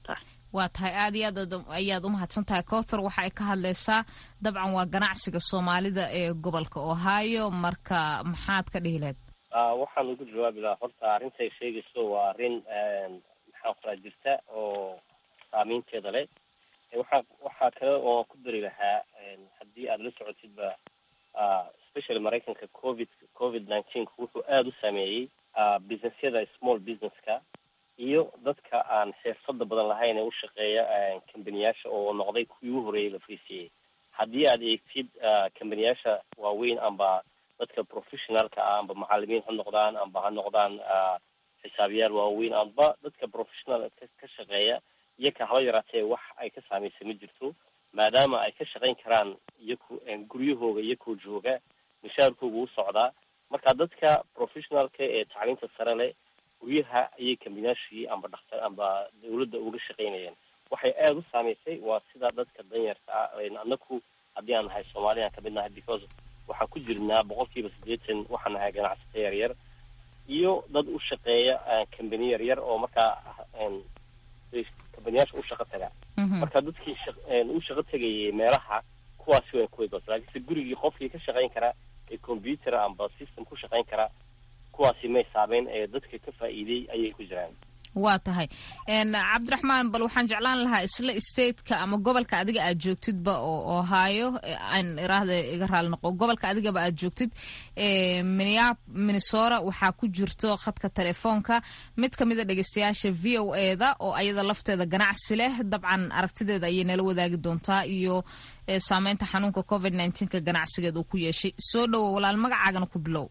waa tahay aad iyo aad ayaad umahadsan tahay cowthar waxa ay ka hadleysaa dabcan waa ganacsiga soomaalida ee gobolka ohio marka maxaad ka dhihi lahayd waxaan ugu jawaabi lahaa horta arrintay sheegayso waa arrin maxaan qoraa jirta oo saameynteeda leh waxaa waxaa kale oo ku dari lahaa haddii aad la socotidba especially maraykanka covid covid nineteenka wuxuu aada u saameeyey businessyada small businesska iyo dadka aan xirfada badan lahayn ee u shaqeeya kambaniyaasha oo noqday kuwii u horeeyay la friisiyey haddii aad eegtid kambaniyaasha waaweyn amba dadka professionalka ah amba macalimiin ha noqdaan amba ha noqdaan xisaabiyaal waaweyn amba dadka professional ka shaqeeya iyo ka haba yaraatee wax ay ka saameysay ma jirto maadaama ay ka shaqayn karaan iyaku guryahooga iyakoo jooga mishaarkooga u socdaa marka dadka professionalka ee tacliinta sare leh guryaha ayay kambinaashii amba dhaktar amba dawladda uga shaqaynayeen waxay aada u saameysay waa sida dadka danyarka ah anaku haddii aan nahay soomaali aan kamid nahay because waxaan ku jirnaa boqol kiiba siddeetan waxaan nahay ganacsato yar yar iyo dad u shaqeeya kambani yar yar oo markaa kambaniyaasha u shaqo taga marka dadkii u shaqo tegayay meelaha kuwaasi way kuwaygoos laakiinse gurigii qofkii ka shaqayn karaa ee computer amba system ku shaqayn karaa kuwaasi may saameyn ee dadka ka faa'iiday ayay ku jiraan waa tahay cabdiraxmaan bal waxaan jeclaan lahaa isla stateka ama gobolka adiga aad joogtidba oo ohio aan iraahda iga raali noqo gobolka adigaba aad joogtid minia minnesota waxaa ku jirto khadka telefoonka mid ka mida dhegeystayaasha v o e da oo ayada lafteeda ganacsi leh dabcan aragtideeda ayay nala wadaagi doontaa iyo saameynta xanuunka covid nneteen-ka ganacsigeed uu ku yeeshay soo dhowo walaal magacaagana ku bilow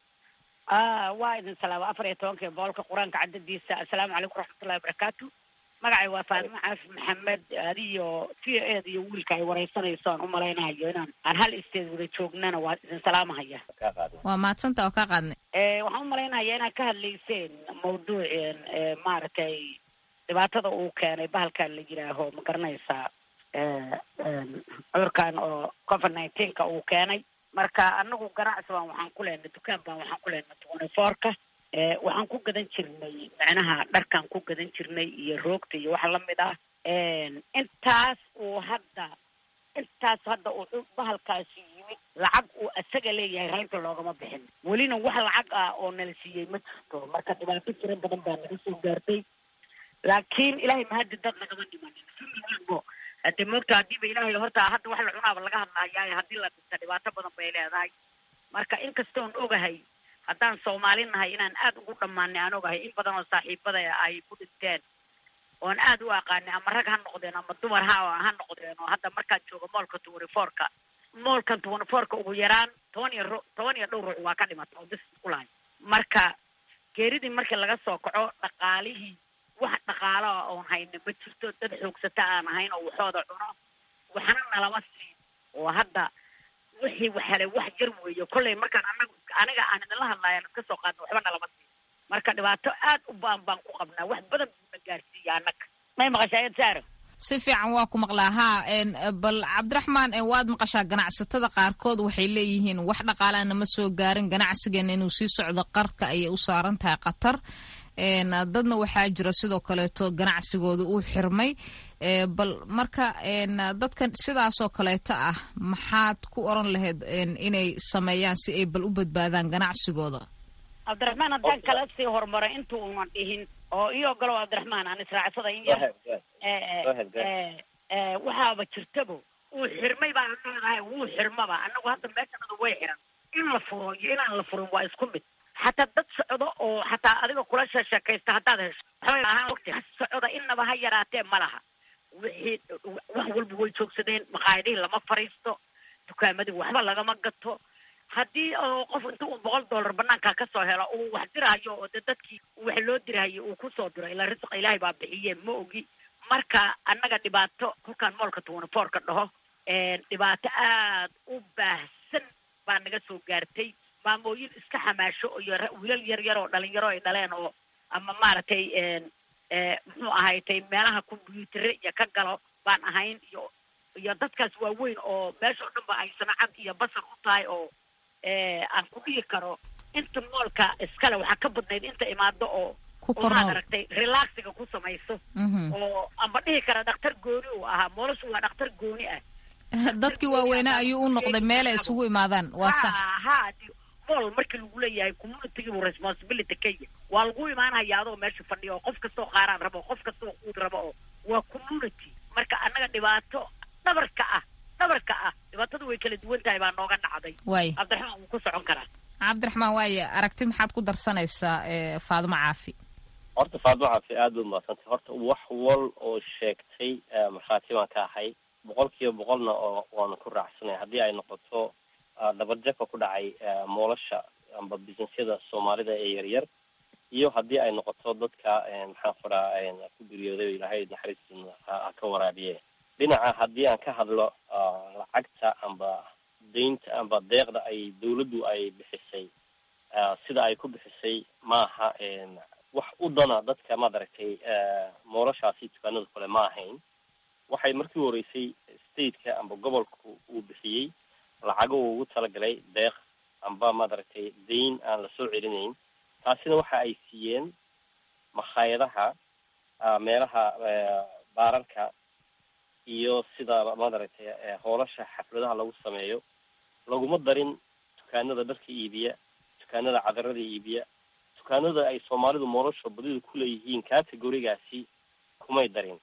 waa idin salaama afar iyo tobanka boolka qur-aanka cadadiisa assalaamu calaykum waraxmatullahi wabarakaatu magacay waa faadimo caafi maxamed adiyo v o eda iyo wiilka ay wareysanayso aan umalaynahayo inaan aan hal isteed wada joognana waa idin salaamahaya waa mahadsanta oo kaa qaadnay waxaan umalaynaya inaad ka hadlayseen mawduuceen maaragtay dhibaatada uu keenay bahalkan la yidhaaho ma garanaysaa cudurkan oo covid nineteenka uu keenay marka anagu ganacsi baan waxaan ku leenay dukaan baan waxaan ku leenay twenty fourka waxaan ku gadan jirnay macnaha dharkaan ku gadan jirnay iyo roogta iyo wax lamid ah intaas uu hadda intaas hadda uu bahalkaasi yimid lacag uu isaga leeyahay raynta loogama bixin welina wax lacag ah oo nala siiyey ma jirto marka dhibaato tiro badan baa naga soo gaartay laakiin ilaahay mahadi dad nagama dhimanin walbo hadde moogta hadiiba ilaahay horta hadda wax la cunaaba laga hadlahayaa haddii la dhinta dhibaato badan bay leedahay marka inkastoon ogahay haddaan soomaali nahay inaan aada ugu dhammaanay aan ogahay in badan oo saaxiibada ay ku dhinteen oon aada u aqaanay ama rag ha noqdeen ama dumar ha ha noqdeen oo hadda markaan joogo moolka twenty fourka moolkan twenty fourka ugu yaraan toban iyo ru toban iyo dhowr ruux waa ka dhimata oo bis ku lahay marka geeridii markii laga soo kaco dhaqaalihii wax dhaqaaloa oon hayna ma jirto dad xoogsata aan ahayn oo waxooda cuno waxna nalama siin oo hadda wixii waxale wax jar weeyo kollay markaan anagu aniga aan idinla hadlaayaan iska soo qaadna waxba nalama siin marka dhibaato aad u baan baan ku qabnaa wax badan buuna gaarsiiya annaga may maqashaa ayad saaro si fiican waa ku maqlaa haa bal cabdiraxmaan waad maqashaa ganacsatada qaarkood waxay leeyihiin wax dhaqaalaana ma soo gaarin ganacsigeena inuu sii socdo qarka ayay u saaran tahay qatar dadna waxaa jira sidoo kaleeto ganacsigooda uu xirmay bal marka dadkan sidaasoo kaleeto ah maxaad ku oran lahayd inay sameeyaan si ay bal u badbaadaan ganacsigooda cabdiraxmaan haddaan kala sii horumaro inta uunan dhihin oo io ogolow cabdiraxmaan aan israacsada in yar waxaaba jirtabo uu xirmay baan leedahay wuu xirmaba anagu hadda meeshanadu way xiran in la furo iyo inaan la furin waa isku mid xataa dad socdo oo xataa adiga kula sheekaysta haddaad hesho waxbay ahaan wati socda inaba ha yaraatee ma laha wixii wax walba way joogsadeen maqaayadihii lama fariisto dukaamadii waxba lagama gato haddii oo qof inta uu boqol dollar banaanka kasoo helo uu wax dirahayo oo de dadkii wax loo dirahayo uu kusoo diro ilaa risqa ilaahay baa bixiye ma ogi marka annaga dhibaato kolkaan moolka twenty fourka dhaho dhibaato aad u baahsan baa naga soo gaartay maamooyin iska xamaasho iyo wiilal yar yar oo dhalinyaro ay dhaleen oo ama maaragtay muxuu ahaytay meelaha combyuutere iyo ka galo baan ahayn iyo iyo dadkaas waaweyn oo meesha o dhan ba ay sanacad iyo basar u tahay oo aan ku dhihi karo inta moolka iskale waxaa ka badnayd inta imaado oo oo maad aragtay relaxiga ku samayso oo amba dhihi kara dhakhtar gooni uu ahaa moolashu waa dhakhtar gooni ah dadkii waaweynaa ayuu u noqday meel ay isugu imaadaan waa sax ha mool markii lagu leeyahay community buu responsibility ka yahay waa lagu imaanaya adoo meesha fadhiya oo qof kastoo qaaraan rabo qof kastoo quud rabo oo waa community marka annaga dhibaato dhabarka ah dhabarka ah dhibaatadu way kala duwan tahay baa nooga dhacday waay cabdiraxmaan wuu ku socon karaa cabdiraxmaan waaye aragti maxaad ku darsanaysaa faadimo caafi horta faadimo caafi aad bay umadsantay horta wax wal oo sheegtay markhaati baan ka ahay boqol kiiba boqolna oo waanu ku raacsanay haddii ay noqoto dhabarjabka ku dhacay moolasha amba businessyada soomaalida ee yaryar iyo haddii ay noqoto dadka maxaan kuraa ku geeriyooday oo ilaahay naxariistin ha ka waraabiye dhinaca haddii aan ka hadlo lacagta amba daynta amba deeqda ay dawladdu ay bixisay sida ay ku bixisay maaha wax u dana dadka maad aragtay moolashaasi dukaanada kale ma ahayn waxay markii horeysay stateka amba gobolka uu bixiyey lacago uu ugu talagalay deeq amba maad aragtay dayn aan lasoo celinayn taasina waxa ay siiyeen makhaayadaha meelaha baararka iyo sida maad aragtay hoolasha xafladaha lagu sameeyo laguma darin dukaanada dharka iibiya dukaanada cadarada iibiya dukaanada ay soomaalidu moolasha badida kuleeyihiin categorigaasi kumay darin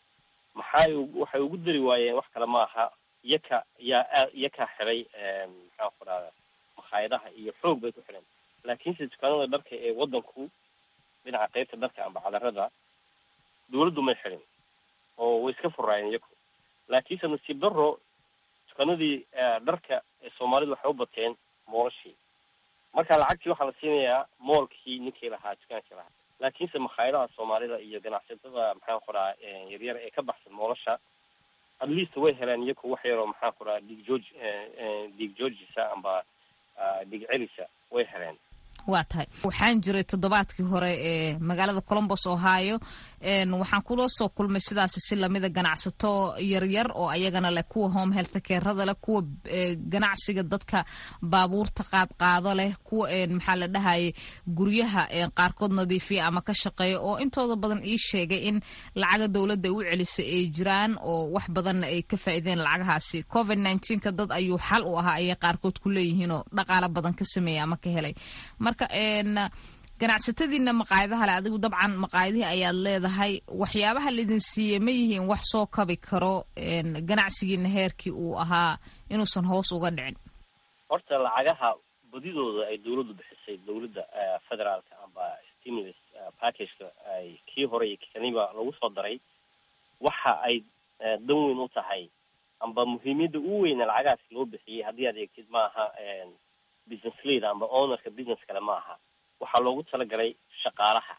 maxay waxay ugu dari waayeen wax kale ma aha iyaka yaa aa iyakaa xiray maxaan ku dhahda makhaayadaha iyo xoog bay ku xidheen laakiinse dukaanada dharka ee wadanku dhinaca qeybta dharka amba cadarada dawladdu may xidhin oo way iska furaayeen iyaku laakiinse nasiib daro dukaanadii dharka ee soomaalidu waxay u bateen moolashii marka lacagtii waxaa la siinayaa moolkii ninkii lahaa dukaankii lahaa laakiinse makhaayadaha soomaalida iyo ganacsatada maxaan ku dhaha yaryar ee ka baxsan moolasha at least way heleen iyaku wax yaroo maxaan ku dhaha dig georg dig georgisa amba dig celisa way heleen waa tahay waxaan jiray toddobaadkii hore ee magaalada colombos ohio waxaan kula soo kulmay sidaasi si lamida ganacsato yaryar oo ayagana leh kuwa home health careada leh kuwa ganacsiga dadka baabuurta qaadqaado leh kuwa maxaa la dhahayay guryaha qaarkood nadiifiya ama ka shaqeeya oo intooda badan ii sheegay in lacaga dowladda u celisay ay jiraan oo wax badanna ay ka faa'iideen lacagahaasi covid nka dad ayuu xal u ahaa ayay qaarkood ku leeyihiin oo dhaqaalo badan ka sameeya ama ka helay marka ganacsatadiina maqaayadaha le adigu dabcan maqaayadihii ayaad leedahay waxyaabaha laydin siiyey ma yihiin wax soo kabi karo ganacsigiina heerkii uu ahaa inuusan hoos uga dhicin horta lacagaha badidooda ay dawladdu bixisay dawladda federaalka amba stimulus packageka ay kii hore iyo kaniba lagu soo daray waxa ay dan weyn u tahay amba muhiimiyadda u weyna lacagahaas loo bixiyey haddii aad eegtid maaha business leader amba ownerka business kale ma aha waxaa loogu talagalay shaqaalaha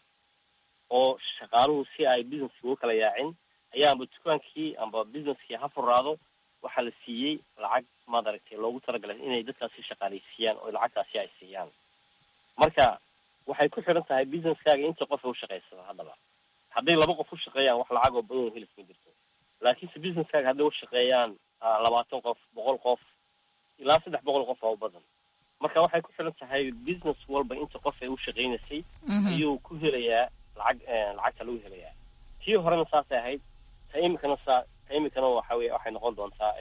oo shaqaaluhu si ay businesski ugu kala yaacin ayaa amba dukaankii amba businesskii ha furaado waxaa la siiyey lacag maad aragtay loogu talagalay inay dadkaasi shaqaaleysiiyaan oo lacagtaasi ay siiyaan marka waxay ku xidhan tahay businesskaaga inta qof u shaqaysada haddaba hadday laba qof u shaqeeyaan wax lacag oo badan oo helis ma jirto laakiinse businesskaaga hadday ushaqeeyaan labaatan qof boqol qof ilaa saddex boqol qof oo badan marka waxay ku xiran tahay business walba inta qof ay u shaqaynaysay ayuu ku helayaa lacag lacagta lagu helayaa tii horena saasay ahayd ta imikana saa ta imikana waxa wey waxay noqon doontaa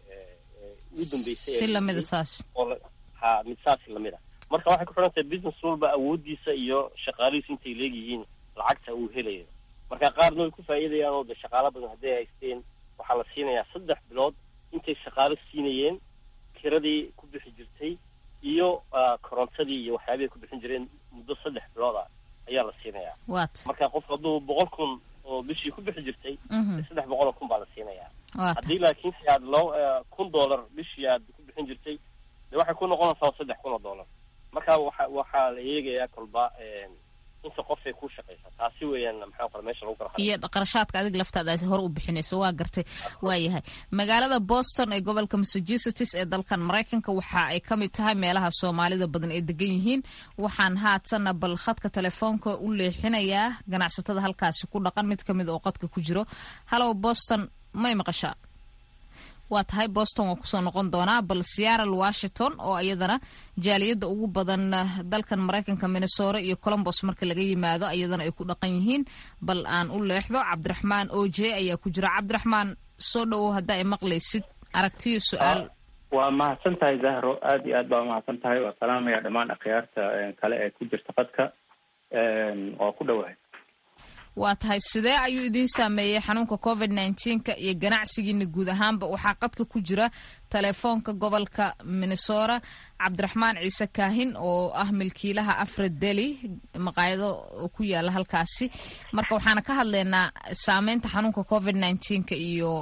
ugu dambeysay si lamida saas oo ha mid saasi lamid a marka waxay ku xiran tahay business walba awoodiisa iyo shaqaalihiisu intay leegyihiin lacagta uu helayo marka qaarna way ku faa'iidayaan oo de shaqaalo badan hadday haysteen waxaa la siinayaa saddex bilood intay shaqaalo siinayeen kiradii ku bixi jirtay iyo korontadii iyo waxyaabihi ku bixin jireen muddo saddex bilood ah ayaa la siinayaa wat marka qof hadduu boqol kun oo bishii ku bixi jirtay saddex boqol oo kun baa la siinayaa Waa haddii laakiin si aad loo kun dollar bishii aad ku bixin jirtay de waxay ku noqonaysaa saddex kun oo dollar marka waxa waxaa la eegayaa kolba inta qofay ku shaqaysa taasi weeyaan maxaa kale meesha lagu kala iyo qarashaadka adig laftaada hore u bixinayso waa gartay waayahay magaalada boston ee gobolka massachusetts ee dalkan maraykanka waxa ay ka mid tahay meelaha soomaalida badan ay degan yihiin waxaan haatana bal khadka telefoonka u leexinayaa ganacsatada halkaasi ku dhaqan mid kamid oo qadka ku jiro hallow boston may maqashaa waa tahay boston waa kusoo noqon doonaa bal seattle washington oo iyadana jaaliyadda ugu badan dalkan maraykanka minnesota iyo colombos marka laga yimaado iyadana ay ku dhaqan yihiin bal aan u leexdo cabdiraxmaan o j ayaa ku jira cabdiraxmaan soo dhowow haddaa ay maqlaysid aragtiyo su-aal waa mahadsan tahay zahro aada iyo aad baa umahadsan tahay waa salaamaya dhammaan akhyaarta kale ee ku jirta qadka waa ku dhowahay waa tahay sidee ayuu idiin saameeyey xanuunka covid nneteen-ka iyo ganacsigiina guud ahaanba waxaa qadka ku jira telefoonka gobolka minnesota cabdiraxmaan ciise kaahin oo ah milkiilaha afred deli maqaayado ku yaala halkaasi marka waxaana ka hadlaynaa saameynta xanuunka covid nneteen-ka iyo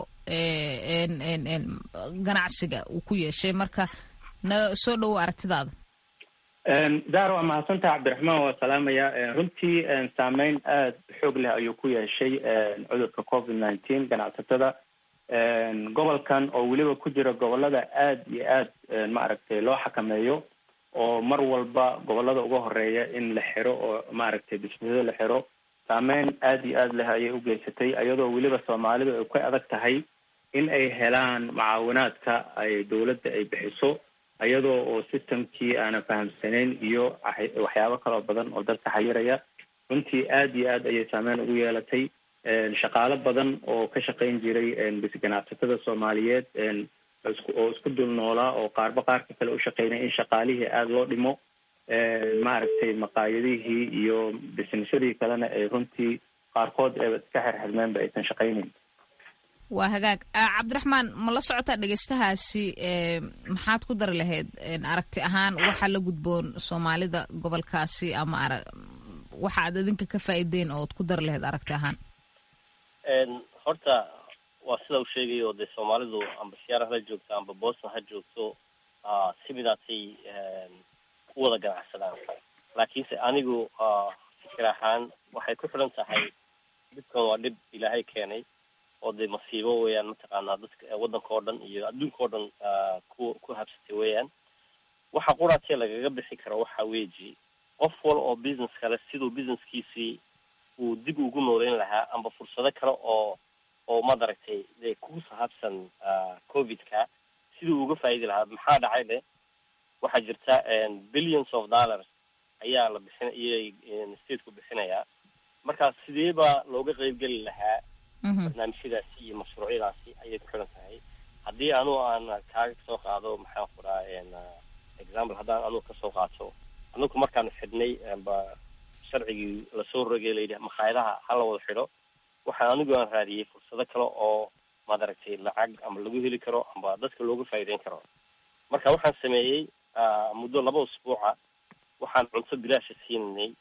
ganacsiga uu ku yeeshay marka na soo dhowo aragtidaada zahar waa mahadsantaha cabdiraxmaan waa salaamaya runtii saameyn aada xoog leh ayuu ku yeeshay cudurka covid nineteen ganacsatada gobolkan oo weliba ku jira gobolada aada iyo aada maaragtay loo xakameeyo oo mar walba gobolada uga horeeya in la xiro oo maaragtay bisnisada la xiro saameyn aada iyo aada leh ayay u geysatay iyadoo weliba soomaalidu ay ka adag tahay in ay helaan mucaawinaadka ay dawladda ay bixiso iyadoo oo systemkii aanan fahamsanayn iyo waxyaabo kaloo badan oo dalka xayiraya runtii aada iyo aad ayay saameyn ugu yeelatay shaqaalo badan oo ka shaqayn jiray ganacsatada soomaaliyeed oo isku dul noolaa oo qaarba qaarka kale u shaqeynaya in shaqaalihii aada loo dhimo maaragtay maqaayadihii iyo bisnisyadii kalena ay runtii qaarkood ee iska xirxirmeenba aysan shaqaynayn waa hagaag cabdiraxmaan ma la socotaa dhegeystahaasi maxaad ku dari lahayd aragti ahaan waxaa la gudboon soomaalida gobolkaasi ama ara waxa aad idinka ka faa'iideen ood ku dari lahayd aragti ahaan horta waa sida u sheegayo dee soomaalidu amba siyaara hala joogto amba boston ha joogto si midaasay u wada ganacsadaan laakiinse anigu fikir ahaan waxay ku xidhan tahay dhibkan waa dhib ilaahay keenay oo dee masiibo weeyaan mataqaanaa dadka waddanka oo dhan iyo adduunka oo dhan ku ku habsatay weeyaan waxa quraatee lagaga bixi karo waxa weeji qof wal oo business kale siduu businesskiisii uu dib ugu nooleyn lahaa amba fursado kale oo oo madaragtay dee ku sahabsan covidka siduu uga faa'idi lahaa maxaa dhacay le waxaa jirta billions of dollars ayaa la bixin iyay stateku bixinayaa marka sidee baa looga qeybgeli lahaa barnaamijyadaasi iyo mashruucyadaasi ayay ku xidhan tahay haddii anu aan kaaga kasoo qaado maxaan ku dhaha example haddaan anugu kasoo qaato anugu markaanu xidhnay ba sharcigii lasoo rogay layidhi makhaayadaha hala wada xidho waxaan anigu aan raadiyey fursado kale oo maaragtay lacag ama lagu heli karo amba dadka looga faa'iideyn karo marka waxaan sameeyey muddo laba usbuuca waxaan cunto bilaasha siinanay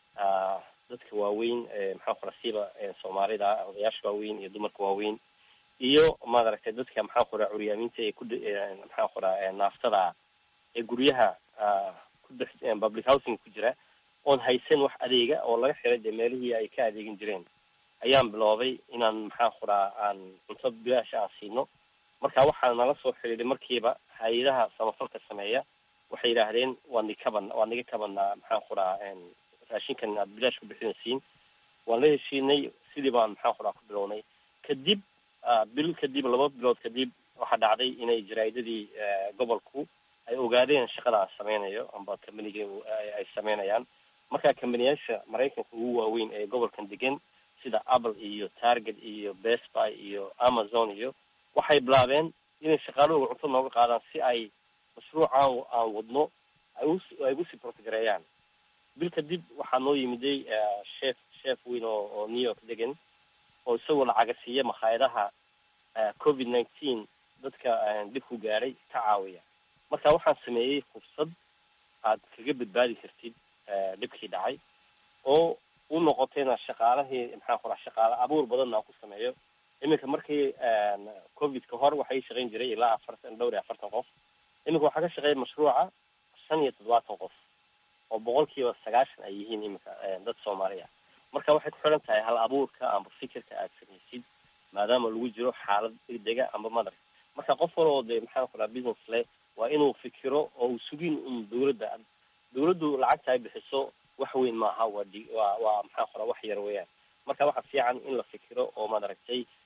dadka waaweyn maxaa kura siiba soomaalida odayaasha waaweyn iyo dumarka waaweyn iyo maaragtay dadka maxaa kura curyaamiinta ee ku maxaa kura naaftada ee guryaha ku dhex public housing ku jira oon haysan wax adeega oo laga xiray dee meelihii ay ka adeegin jireen ayaan biloobay inaan maxaa kuraa aan cunto bilaasha aan siino marka waxaa nala soo xidhiidhay markiiba hay-adaha samafalka sameeya waxay yidhaahdeen waa ni kaban waa niga kabanaa maxaan kuraa raashinkan aad bilaash ku bixinaysiin waan la heshiinay sidii baan maxaan kuraa ku bilownay kadib bil kadib laba bilood kadib waxaa dhacday inay jaraa'idadii gobolku ay ogaadeen shaqada aan sameynayo amba companiga ay sameynayaan marka companiyaasha maraykanka ugu waaweyn ee gobolkan degan sida apple iyo target iyo best buy iyo amazon iyo waxay bilaabeen inay shaqaalahooga cunto nooga qaadaan si ay mashruucaan aan wadno ay ugu sii portgareeyaan bil kadib waxaa noo yimiday chef chef weyn oo oo new york degan oo isagoo lacaga siiya makhaayadaha covid nineteen dadka dhib ku gaadhay ka caawiya marka waxaan sameeyey fursad aad kaga badbaadi kartid dhibkii dhacay oo u noqotayna shaqaalahii maxaa kula shaqaale abuur badanna aan ku sameeyo iminka markii covid ka hor waxay shaqayn jiray ilaa afartan dhowr iyo afartan qof iminka waxaa ka shaqeeya mashruuca shan iyo toddobaatan qof oo boqolkiiba sagaashan ay yihiin iminka dad soomaaliya marka waxay ku xidhan tahay hal abuurka amba fikirka aad samaysid maadaama lagu jiro xaalad degdega amba madar marka qof wal oo dee maxaa kula business leh waa inuu fikiro oo uu sugin un dawladda dawladdu lacagta ay bixiso wax weyn maaha waa di waa waa maxaa kula wax yar weeyaan marka waxa fiican in la fikiro oo maad aragtay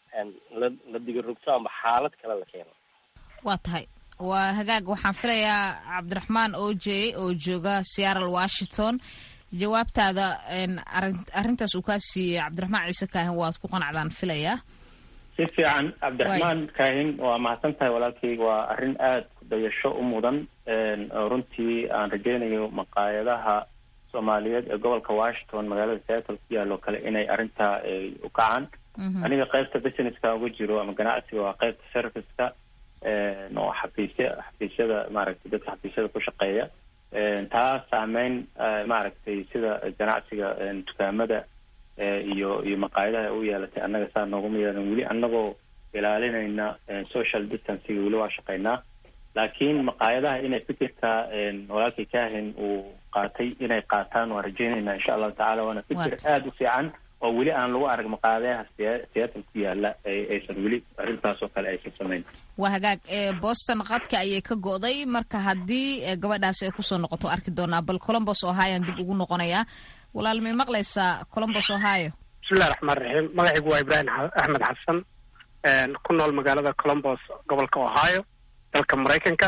la la digirogto amba xaalad kale la keeno waa tahay waa hagaag waxaan filayaa cabdiraxmaan oje oo jooga seattle washington jawaabtaada arrintaas uu kaa siiyey cabdiraxmaan ciise kaahin waad ku qanacdaan filayaa si fiican cabdiraxmaan kaahin waa mahadsan tahay walaalkayga waa arrin aada ku dayasho u mudan oo runtii aan rajeynayo maqaayadaha soomaaliyeed ee gobolka washington magaalada seattle ku yaalo kale inay arrintaa u kacaan aniga qaybta businesska uga jiro ama ganacsiga waa qaybta serviceka oo xafiisya xafiisyada maaragtay dadka xafiisyada ku shaqeeya taa saameyn maaragtay sida ganacsiga dukaamada iyo iyo maqaayadaha u yeelatay annaga saa nooguma yeelan weli annagoo ilaalinayna social distancega weli waa shaqeynaa laakiin maqaayadaha inay fikirka walaalkii kahin uu qaatay inay qaataan waan rajeynaynaa insha allahu tacala waana fikir aada u fiican oo weli aan lagu arag maqaadayaha seattle ku yaala aysan weli arrintaas oo kale aysan samayn waa hagaag boston qadka ayay ka go'day marka haddii gabadhaas ay kusoo noqoto arki doonaa bal colombos ohioan dib ugu noqonayaa walaal may maqlaysaa colombos ohio bismillahi raxmaan raxiim magacaygu waa ibraahim axmed xasan ku nool magaalada colombos gobolka ohio dalka maraykanka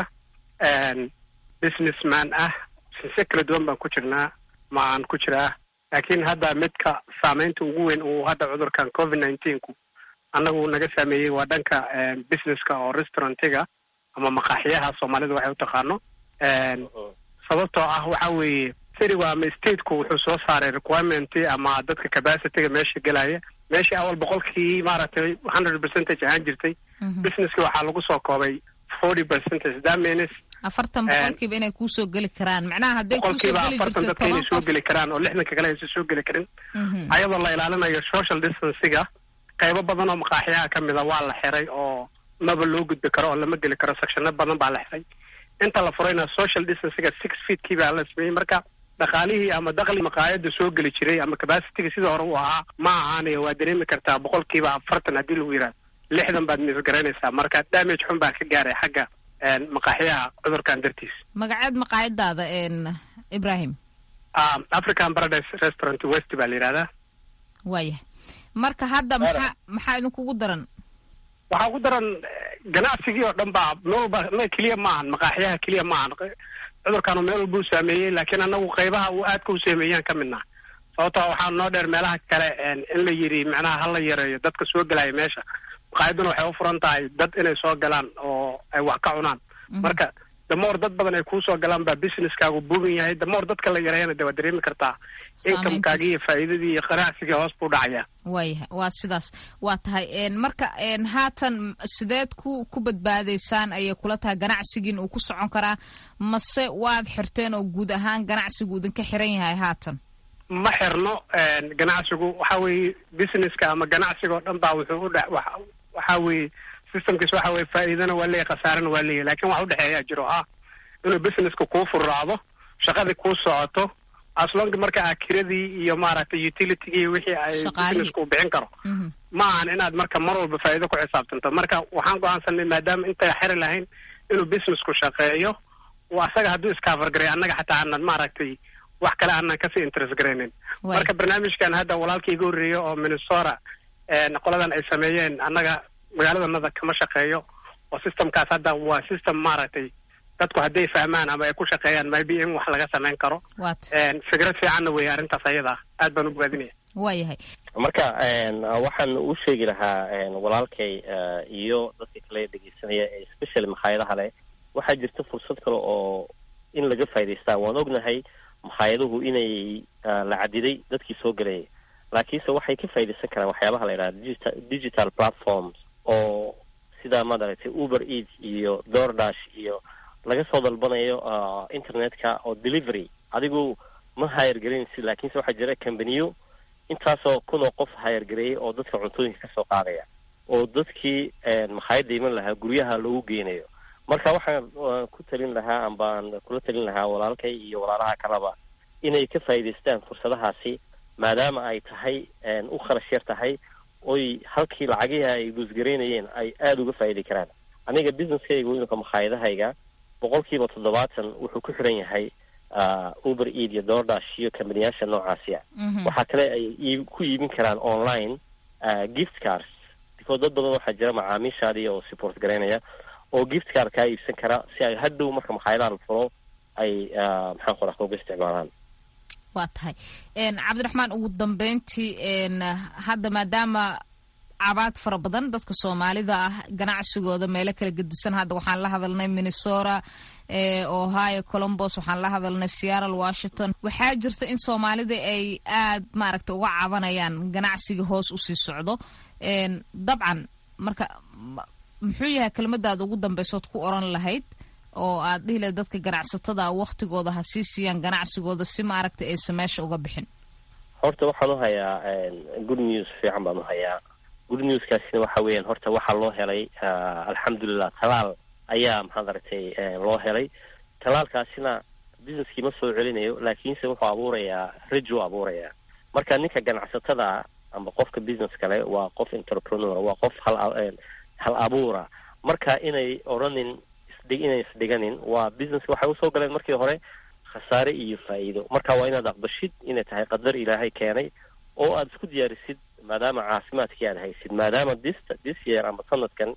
businessman ah sinse kala duwan baan ku jirnaa ma aan ku jiraa laakiin hadda midka saameynta ugu weyn uu hadda cudurkan covid nineteenku annagu naga saameeyey waa dhanka businesska oo restaurantiga ama maqaaxiyaha soomaalida waxay u taqaano sababtoo ah waxa weeye citigu ama stateku wuxuu soo saaray requirement ama dadka capacityga meesha gelaya meeshii awal boqolkii maaragtay hundred percentage ahaan jirtay businesski waxaa lagu soo koobay forty percentage that means afartan boqolkiiba inay kuusoo geli karaan macnaha hadday boqolkiiba afartan dadka inay soo geli karaan oo lixdanka kale aysan soo geli karin ayadoo la ilaalinayo social distancega qaybo badan oo maqaaxiyaha ka mida waa la xiray oo maba loo gudbi karo oo lama geli karo sectiono badan baa la xiray inta la furayna social distancega six feetkii baa la sameeyey marka dhaqaalihii ama dakli maqaayada soo geli jiray ama capacityga sidii hore u ahaa ma ahaanaya waa dareemi kartaa boqolkiiba afartan haddii lagu yidhahdo lixdan baad misgaraynaysaa marka damage xun baa ka gaaray xagga maqaaxiyaha cudurkan dartiis magaceed maqaayadaada ibrahim african paradise restaurant west baa la yidhahdaa waayah marka hadda maxaa maxaa idinkugu daran waxaa ugu daran ganacsigii oo dhan baa meel walba me keliya maahan maqaaxiyaha keliya maahan cudurkaanu meel walba u saameeyey laakiin anagu qaybaha uu aadka u saameeyaan ka midnaa sababtoo waxaa noo dheer meelaha kale in la yidhi macnaha hala yareeyo dadka soo gelaya meesha maqaayaduna waxay u furan tahay dad inay soo galaan oo ay wax ka cunaan marka damoor dad badan ay kuusoo galaan baa businesskaagu buugan yahay damoor dadka la yareeyana de waa dareemi kartaa inkamekaagi iyo faa'iidadii iyo qanacsigii hoos buu dhacayaa waayahay waa sidaas waa tahay marka haatan sideed ku ku badbaadaysaan ayay kula tahay ganacsigiin uu ku socon karaa mase waad xirteen oo guud ahaan ganacsigu idinka xiran yahay haatan ma xirno ganacsigu waxa weeye businesska ama ganacsiga oo dhan baa wuxuu udhe waxa weeye systemkiis waxa weye faa'iidana waa leeyahy khasaarana waa leeyahy lakin waxa udhexeeyaa jiro ah inuu businesska kuu furraacdo shaqadii kuu socoto aslonki marka a kiradii iyo maaragtay utilitygii iyo wixii ay businesska uu bixin karo ma ahan inaad marka mar walba faa'iido ku xisaabtanto marka waxaan go-aansanay maadaama intay xiri lahayn inuu businessku shaqeeyo asaga hadduu iskafargaray annaga xataa aanan maaragtay wax kale aanan kasii interest garaynin marka barnaamijkan hadda walaalka iga horreeya oo minnesota qoladan ay sameeyeen annaga magaaladanada kama shaqeeyo oo systemkaas hadda waa system maaragtay dadku hadday fahmaan ama ay ku shaqeeyaan maybe in wax laga samayn karo fikrad fiicanna wey arrintaas ayada aad baan u bogaadinaya waayahay marka waxaan u sheegi lahaa walaalkay iyo dadka kale dhegeysanaya ee specially makhaayadaha leh waxaa jirta fursad kale oo in laga faa'idaystaa waan ognahay makaayaduhu inay la cadiday dadkii soo gelayay laakiinse waxay ka faaidaysan karaan waxyaabaha la yidhaha digital digital platforms oo sida maaragtay uber eat iyo doordash iyo laga soo dalbanayo internetka oo delivery adigu ma hayargelinaysi laakiinse waxaa jira companiyo intaasoo kun oo qof hayargareeyay oo dadka cuntooyinka kasoo qaadaya oo dadkii makhaayadda iman lahaa guryaha loogu geynayo marka waxaan ku talin lahaa ambaan kula talin lahaa walaalkay iyo walaalaha kaleba inay ka faa'idaystaan fursadahaasi maadaama ay tahay u kharash yar tahay oy halkii lacagihii ay guusgaraynayeen ay aada uga faa'idi karaan aniga businesskayga imika makhaayadahayga boqol kiiba toddobaatan wuxuu ku xiran yahay uber eid iyo doordash iyo kambaniyaasha noocaasi a waxaa kale ay ku iibin karaan online gift cars because dad badan waxaa jira macaamiishaadii oo support garaynaya oo gift card kaa iibsan kara si ay hadhow marka makhaayadaha la furo ay maxaan ku raha uga isticmaalaan waa tahay cabdiraxmaan ugu dambeyntii hadda maadaama cabaad fara badan dadka soomaalida ah ganacsigooda meelo kala gedisan hadda waxaan la hadalnay minnesota ohio colombos waxaan la hadalnay seattle washington waxaa jirta in soomaalida ay aad maaragta uga cabanayaan ganacsiga hoos usii socdo dabcan marka muxuu yahay kelmadaada ugu dambeysood ku oran lahayd oo aad dhihi lahayd dadka ganacsatada waktigooda ha sii siiyaan ganacsigooda si maaragta aysan meesha uga bixin horta waxaan u hayaa good news fiican baan u hayaa good newskaasina waxa weeyaan horta waxaa loo helay alxamdulilah talaal ayaa maxaad aragtay loo helay talaalkaasina businesskii ma soo celinayo laakiinse wuxuu abuurayaa rajo abuurayaa marka ninka ganacsatada ama qofka business kale waa qof entrepreneur waa qof hal hal abuura marka inay odhanin isdhig inay isdhiganin waa business waxay usoo galeen markii hore khasaare iyo faa'iido marka waa inaad aqbashid inay tahay qadar ilaahay keenay oo aada isku diyaarisid maadaama caafimaadkii aad haysid maadaama this this year ama sanadkan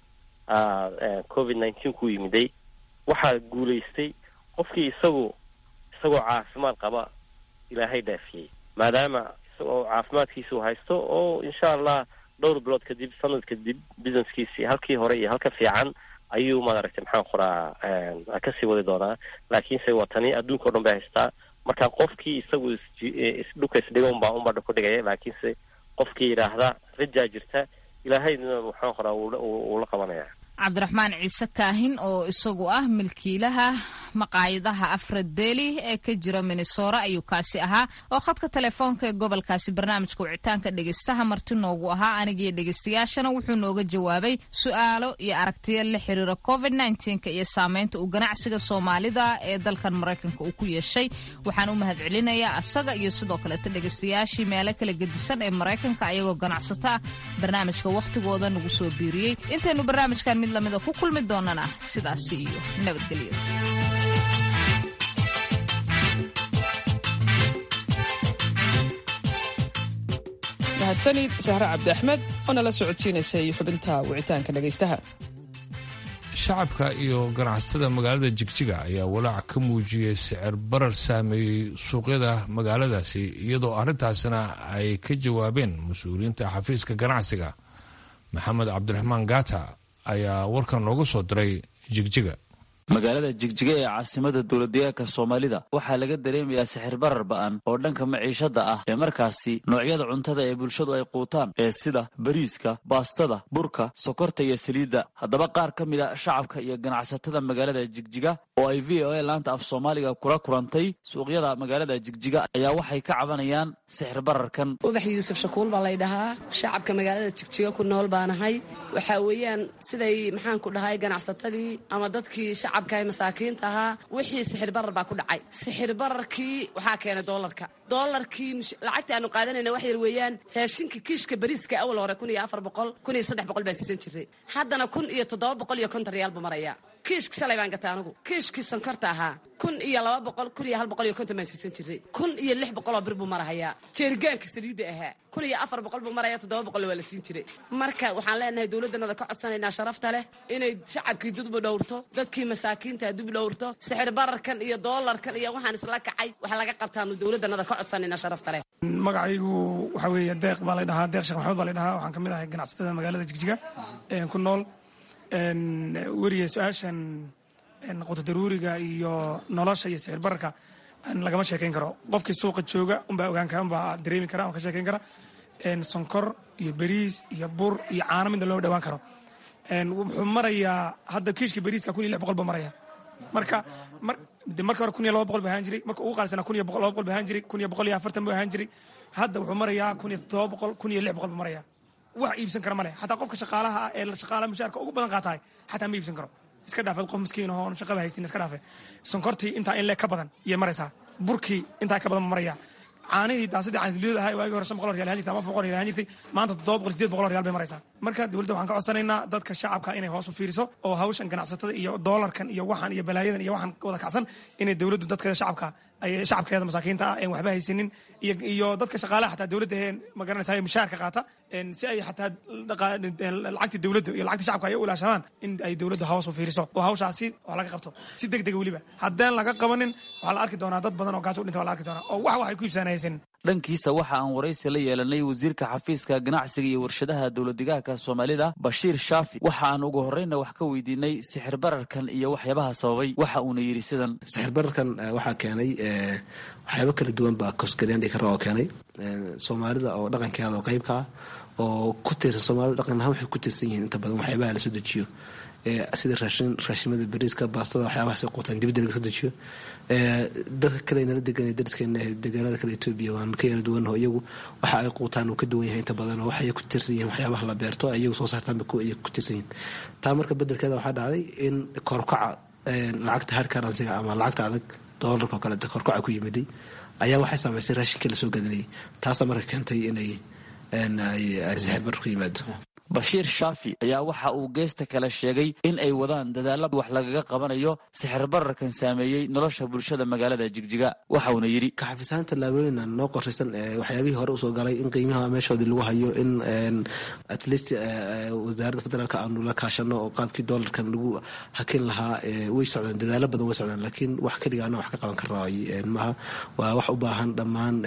covid nineteen ku yimiday waxaa guulaystay qofkii isagu isagoo caafimaad qaba ilaahay dhaafiyey maadaama isagoo caafimaadkiisu haysto oo insha allah dhowr bilood kadib sanad kadib businesskiisii halkii hore iyo halka fiican ayuu maaragtay maxaan qoraa kasii wadi doonaa laakiinse waa tani adduunka o dhan bay haystaa marka qofkii isagu isdhuka isdhiga unbaa unbaa ku dhigaya laakiinse qofkii yidhaahda rajaa jirta ilaahayna maxaan qoraa wuu la qabanaya cabdiraxmaan ciise kaahin oo isagu ah milkiilaha maqaayadaha afradeli ee ka jira minnesora ayuu kaasi ahaa oo khadka telefoonka ee gobolkaasi barnaamijka wicitaanka dhegeystaha marti noogu ahaa anigiyo dhegeystayaashana wuxuu nooga jawaabay su-aalo iyo aragtiyo la xiriira covid nnteenka iyo saameynta uu ganacsiga soomaalida ee dalkan maraykanka uu ku yeeshay waxaan u mahad celinayaa asaga iyo sidoo kaleeta dhegeystayaashii meelo kala gedisan ee maraykanka ayagoo ganacsato ah barnaamijka wakhtigooda nagu soo biiriyey intaynu barnaamijkan mid lamida ku kulmi doonana sidaasi iyo nabadgelyo mahadsanid sahre cabdi axmed oo nala socodsiinaysay xubinta wicitaanka dhegaystaha shacabka iyo ganacsatada magaalada jigjiga ayaa walaac ka muujiyey sicir barar saameeyey suuqyada magaaladaasi iyadoo arrintaasina ay ka jawaabeen mas-uuliyiinta xafiiska ganacsiga maxamed cabdiraxmaan gaata ayaa warkan noogu soo diray jigjiga magaalada jigjiga ee caasimada dowladdeegaanka soomaalida waxaa laga dareemayaa sixir barar ba'an oo dhanka maciishada ah ee markaasi noocyada cuntada ee bulshadu ay quutaan ee sida bariiska baastada burka sokorta iyo saliidda haddaba qaar ka mid a shacabka iyo ganacsatada magaalada jigjiga oo ay v o a laanta af soomaaliga kula kulantay suuqyada magaalada jigjiga ayaa waxay ka cabanayaan sixir bararkan ubax yuusuf shakuul baa laydhahaa shacabka magaalada jigjiga ku nool baanahay waxaa weeyaan siday maxaanku dhahay ganacsatadii ama dadkii shacabka masaakiinta ahaa wixii sixir barar baa ku dhacay sixir bararkii waxaa keenay doolarka doolarkii lacagta aanu qaadanayna wax yar weeyaan raashinka kiishka bariiska awal hore kun iyo afar boqol kun iyo saddex boqol baa siisan jiray haddana kun iyo toddoba boqol iyo konton riyaal buu maraya kiishka shalay baan gatay anigu kiishkii sonkorta ahaa kun iyo laba boqol kun iyo hal boqol iyo konton baan siisan jiray kun iyo lix boqoloo bir buu marahayaa jeerigaanka saliidda ahaa kun iyo afar boqol buu maraya toddoba boqol waa la siin jiray marka waxaan leenahay dowladdanada ka codsanaynaa sharafta leh inay shacabkii dudbu dhowrto dadkii masaakiinta dub dhowrto sixir bararkan iyo doolarkan iyo waxaan isla kacay wax laga qabtaanu dowladdanada ka codsanaynaa sharafta leh magacaygu waxaa weeye deeq baa laydhahaa deeq sheekh maxamed baa laydhahaa waxaan ka mid ahay ganacsatada magaalada jigjiga ku nool weriye su-aashan qotodaruuriga iyo nolosha iyo sixir bararka lagama sheekayn karo qofkii suuqa jooga unbaa ogaan kara unbaa dareemi kara ka sheekayn kara sonkor iyo beriis iyo bur iyo caano midna looma dhawaan karo wuxuu marayaa hadda kiishka beriiska kun iyo lix boqol buu maraya marka marka hore kun iyo laba boqol buu ahaan jiray marka ugu qaalisana kun iyo laba boqol buu ahaan jiray kun iyo boqol iyo afartan buu ahaan jiray hadda wuxuu marayaa kun iyo toddoba boqol kun iyo lix boqol buu maraya wax iibsan kara male xataa qofka shaqaalaha ah ee shaqaalaha mushaarka ugu badan qaatahay xataa ma iibsan karo iska dhaafeed qof miskiin ahoon shaqaba haystin iska dhaafe sonkortii intaa in leeg ka badan iyay maraysaa burkii intaa ka badan ma maraya caanihii daasadii caansiliyooda ahaa waagii hore shan boqol real ahaan jirtay ama afar boqol real ahaan jirtay maanta toddoba boqol sideed boqol real bay maraysaa marka dowladda waxaan ka codsanaynaa dadka shacabka inay hoos u fiiriso oo hawshan ganacsatada iyo doolarkan iyo waxan iyo balaayadan iyo waxan wada kacsan inay dowladdu dadkeeda shacabka ay shacabkeeda masaakiinta ah een waxba haysanin iyo dadka shaqaalaha xataa dowladda heen magaranaysa mushaharka qaata si ay xataa lacagtii dowladda iyo lacagtii shacabka ay u ilaashadaan in ay dowladda hoos u fiiriso oo hawshaasi wax laga qabto si deg dega weliba haddaan laga qabanin waxaa la arki doonaa dad badan oo gaajo u dhinta waa la arki doonaa oo wax wax ay ku iibsanaysan dhankiisa waxa aan waraysi la yeelanay wasiirka xafiiska ganacsiga iyo warshadaha dowladdegaanka soomaalida bashiir shaafi waxa aan ugu horreyna wax ka weydiinay sixir bararkan iyo waxyaabaha sababay waxa uuna yidhi sidan sixir bararkan waxaa keenay waxyaabo kala duwan baa kosgaryaan dhigi kara oo keenay soomaalida oo dhaqankeeda oo qeybka ah oo ku tiirsan soomaalida dhaqan ahaan waxay ku tiirsan yihiin inta badan waxyaabaha la soo dejiyo sida raashin raashimada bariiska baastada waxyaabahaas ay quutaan dibadda laga soo dejiyo dadka kale nala degan dariskeena deegaanada kale etoobiya waan ka yara duwannaho iyagu waxa ay quutaan uu ka duwan yahay inta badan oo waxay ku tiirsan yihiin waxyaabaha la beerto iyagu soo saartaan bay ku tiirsan yihiin taa marka bedelkeeda waxaa dhacday in korkaca lacagta hard currencyga ama lacagta adag doolarka oo kaleeto korkaca ku yimiday ayaa waxay saameysay raashinkii lasoo gadanayay taasaa marka keentay inay sixir bar ku yimaado bashiir shaafi ayaa waxa uu geesta kale sheegay in ay wadaan dadaalla wax lagaga qabanayo sixir bararkan saameeyey nolosha bulshada magaalada jigjiga waxauna yidhi kaxafisahaan tallaabooyina noo qorshaysan waxyaabihii hore usoo galay in qiimaha meeshoodii lagu hayo in at least wasaaradda federaalka aanu la kaashano oo qaabkii doolarkan lagu hakin lahaa way socdaan dadaalo badan way socdaan laakiin wax keligaana wax ka qaban karaa maaha waa wax u baahan dhammaan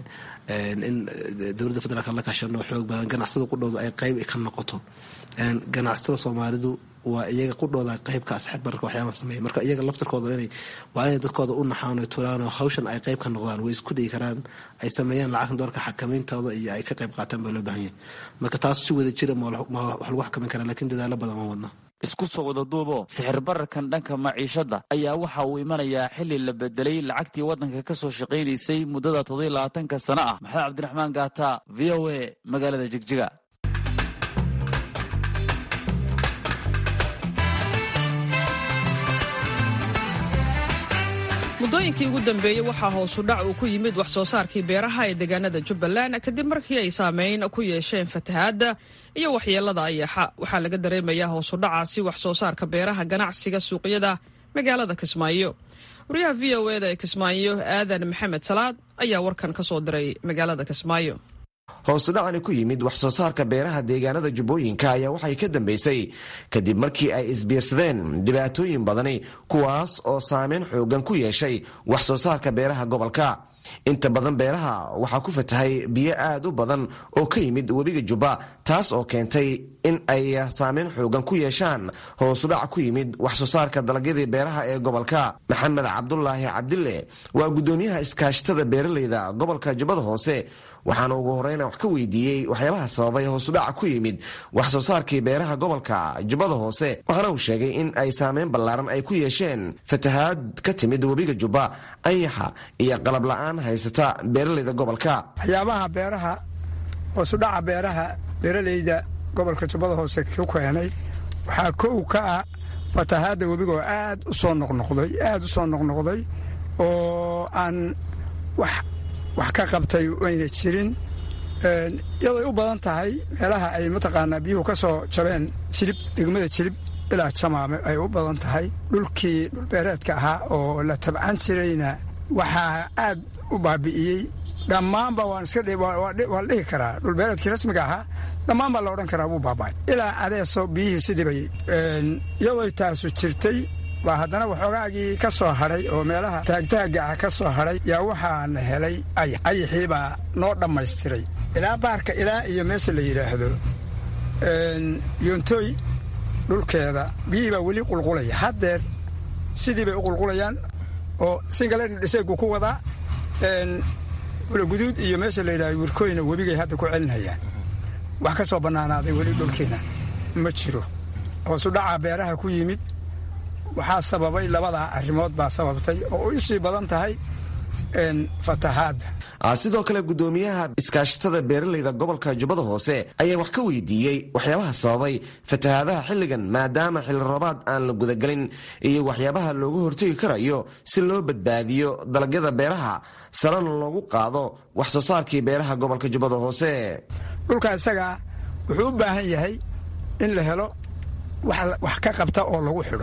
in dowladda federaalk la kaashano xoog badan ganacsada qudhooda ay qeyb ka noqoto ganacsatada soomaalidu waa iyaga qudhooda qeybka asxaab bararka waxyaaba sameeya marka iyaga laftarkooda inay waa inay dadkooda u naxaan o tulaan oo hawshan ay qeyb ka noqdaan way isku dhigi karaan ay sameeyaan lacagta doorka xakamayntooda iyo ay ka qeyb qaataan baa loo baahan yahay marka taas si wada jira ma wax lagu xakamin karaa lakiin dadaalo badan waan wadnaa isku soo wada duubo sixir bararkan dhanka maciishadda ayaa waxa uu imanayaa xili la bedelay lacagtii waddanka ka soo shaqaynaysay muddada toddobiy labaatanka sano ah maxamed cabdiraxmaan gaata v o a magaalada jigjiga muddooyinkii ugu dambeeyey waxaa hoosu dhac uu ku yimid wax soo saarkii beeraha ee deegaanada jubbaland kadib markii ay saameyn ku yeesheen fatahaadda iyo waxyeelada ayaxa waxaa laga dareemayaa hoosu dhacaasi wax soo saarka beeraha ganacsiga suuqyada magaalada kismaayo wariyaha v o eda ee kismaayo aadan maxamed salaad ayaa warkan ka soo diray magaalada kismaayo hoosudhacani ku yimid wax soo saarka beeraha deegaanada jubbooyinka ayaa waxay ka dambeysay kadib markii ay isbiirsadeen dhibaatooyin badani kuwaas oo saameyn xoogan ku yeeshay wax soo saarka beeraha gobolka inta badan beeraha waxaa ku fatahay biyo aad u badan oo ka yimid webiga jubba taas oo keentay in ay saameyn xoogan ku yeeshaan hoosudhac ku yimid wax soo saarka dalagyadii beeraha ee gobolka maxamed cabdulaahi cabdille waa guddoomiyaha iskaashatada beeraleyda gobolka jubbada hoose waxaana ugu horeyna wax ka weydiiyey waxyaabaha sababay hoosudhaca ku yimid wax soo saarkii beeraha gobolka jubbada hoose waxaana uu sheegay in ay saameyn ballaaran ay ku yeesheen fatahaad ka timid webiga jubba anyaxa iyo qalab la-aan haysata beeraleyda gobolka waxyaabaha beeraha hoosudhaca beeraha beeraleyda gobolka jubbada hoose ku keenay waxaa kow ka ah fatahaadda webigaoo aad u soo noqnoqday aad u soo noqnoqday oo aan wax wax ka qabtay ayna jirin iyadoy u badan tahay meelaha ay mataqaanaa biyuhu ka soo jabeen jilib degmada jilib ilaa jamaame ay u badan tahay dhulkii dhulbeereedka ahaa oo la tabcan jirayna waxaa aad u baabi'iyey dhammaanba waan iska waa la dhihi karaa dhulbeereedkii rasmiga ahaa dhammaan baa la odhan karaa wuu baaba'ay ilaa adeeso biyihii sidibay iyadoy taasu jirtay baa haddana waxoogaagii ka soo hadhay oo meelaha taagtaagga ah ka soo hadhay yaa waxaana helay ayax ayaxii baa noo dhammaystiray ilaa baarka ilaa iyo meesha la yidhaahdo yoontooy dhulkeeda biyihii baa weli qulqulaya haddeer sidii bay u qulqulayaan oo singaleen dhiseegu ku wadaa ulaguduud iyo meesha la yidhahdo wirkooyna webigay hadda ku celinayaan wax ka soo bannaanaaday weli dhulkiina ma jiro hoosu dhacaa beeraha ku yimid waxaa sababay labadaa arrimood baa sababtay oo u sii badan tahay fatahaadda sidoo kale guddoomiyaha iskaashatada beeraleyda gobolka jubbada hoose ayaa wax ka weydiiyey waxyaabaha sababay fatahaadaha xilligan maadaama xilli roobaad aan la gudagelin iyo waxyaabaha looga hortegi karayo si loo badbaadiyo dalagyada beeraha salana loogu qaado wax soo saarkii beeraha gobolka jubbada hoose dhulka isagaa wuxuu u baahan yahay in la helo wax ka qabta oo lagu xidho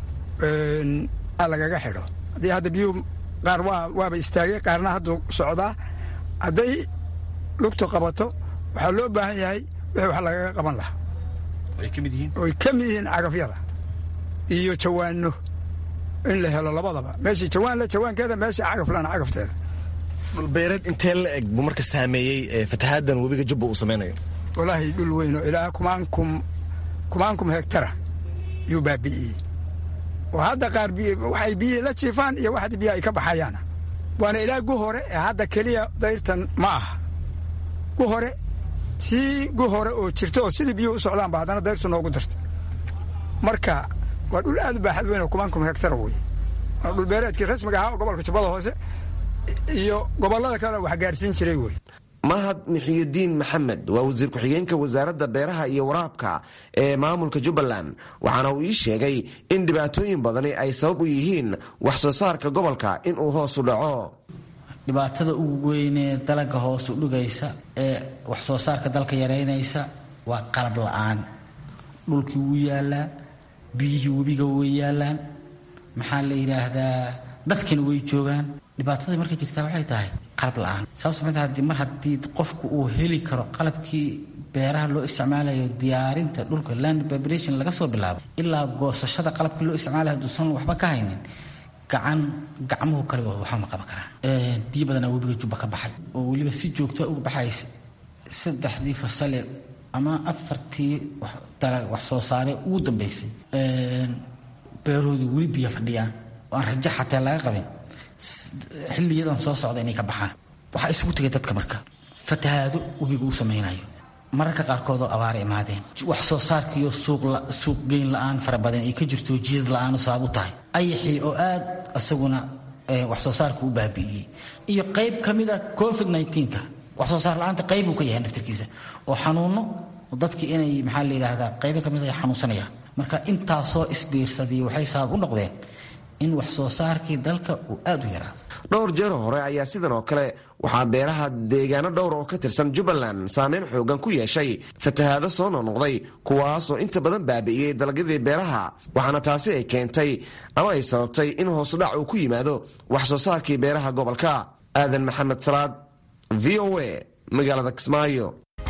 lagaga xidho haddii hadda biyuhu qaar waaba istaagay qaarna hadduu socdaa hadday lugtu qabato waxaa loo baahan yahay wixii wax lagaga qaban lahaa oy ka mid yihiin cagafyada iyo jawaano in la helo labadaba meeshii jawaan le jawaankeeda meeshii cagaf lana cagafteeda dhulbeereed intee la eg buu marka saameeyey fatahaaddan webiga jubba uu samaynayo walaahi dhul weyn oo ilaa kumaankum kumaankum hektara yuu baabi'iyey oo hadda qaar waxay biyihii la jiifaan iyo wax biyaha ay ka baxayaana waana ilaa gu hore ee hadda keliya dayrtan ma aha gu hore tii gu hore oo jirta oo sidii biyuhu u socdaanba haddana dayrtu noogu darta marka waa dhul aad u baaxad weyn oo kumaankum hektara weye waa dhulbeereedkii rasmiga ahaa oo gobolka jubbada hoose iyo gobollada kale wax gaarsiin jiray wey mahad mixiyudiin maxamed waa wasiir ku-xigeenka wasaaradda beeraha iyo waraabka ee maamulka jubbaland waxaana uu ii sheegay in dhibaatooyin badani ay sabab u yihiin wax soo saarka gobolka inuu hoos u dhaco dhibaatada ugu weynee dalaga hoos u dhigaysa ee wax soo saarka dalka yaraynaysa waa qalab la-aan dhulkii wuu yaalaa biyihii webiga way yaalaan maxaa la yidhaahdaa dadkina way joogaan dhibaatada markay jirtaa waxay tahay qalab la-aan sababto mar haddii qofku uu heli karo qalabkii beeraha loo isticmaalayo diyaarinta dhulka land vibration laga soo bilaabo ilaa goosashada qalabkii loo isticmaalayo hadduusan waxba ka haynin gacan gacmuhu kale waxba ma qaban karaan biyo badanaa webiga jubba ka baxay oo weliba si joogto uga baxaysa saddexdii fasale ama afartii wax soo saare ugu dambeysay beerahoodu weli biyo fadhiyaan oo aan rajo xatee laga qabin xiliyadan soo socda inay ka baxaan waxaa isugu tegay dadka marka fatahaado webiga u samaynayo mararka qaarkoodoo abaara imaadeen wax soo saarkiiyo suuq geyn la-aan fara badan ay ka jirto jidad la-aan sabab u tahay ayaxii oo aad isaguna wax soo saarka u baabi'iyey iyo qayb ka mida covid nka wax soo saar la-aanta qayb uu ka yahay naftirkiisa oo xanuuno dadki inay maxaa la yidhaahdaa qaybo ka mid ay xanuunsanayaan marka intaasoo isbiirsadii waxay sabab u noqdeen in wax soo saarkii dalka uu aad u yaraado dhowr jeer hore ayaa sidan oo kale waxaa beeraha deegaano dhowr oo ka tirsan jubbaland saameyn xoogan ku yeeshay fatahaado soo noqnoqday kuwaasoo inta badan baabi'iyey dalagyadii beeraha waxaana taasi ay keentay ama ay sababtay in hoosudhac uu ku yimaado wax soo saarkii beeraha gobolka aadan maxamed salaad v o a magaalada kismaayo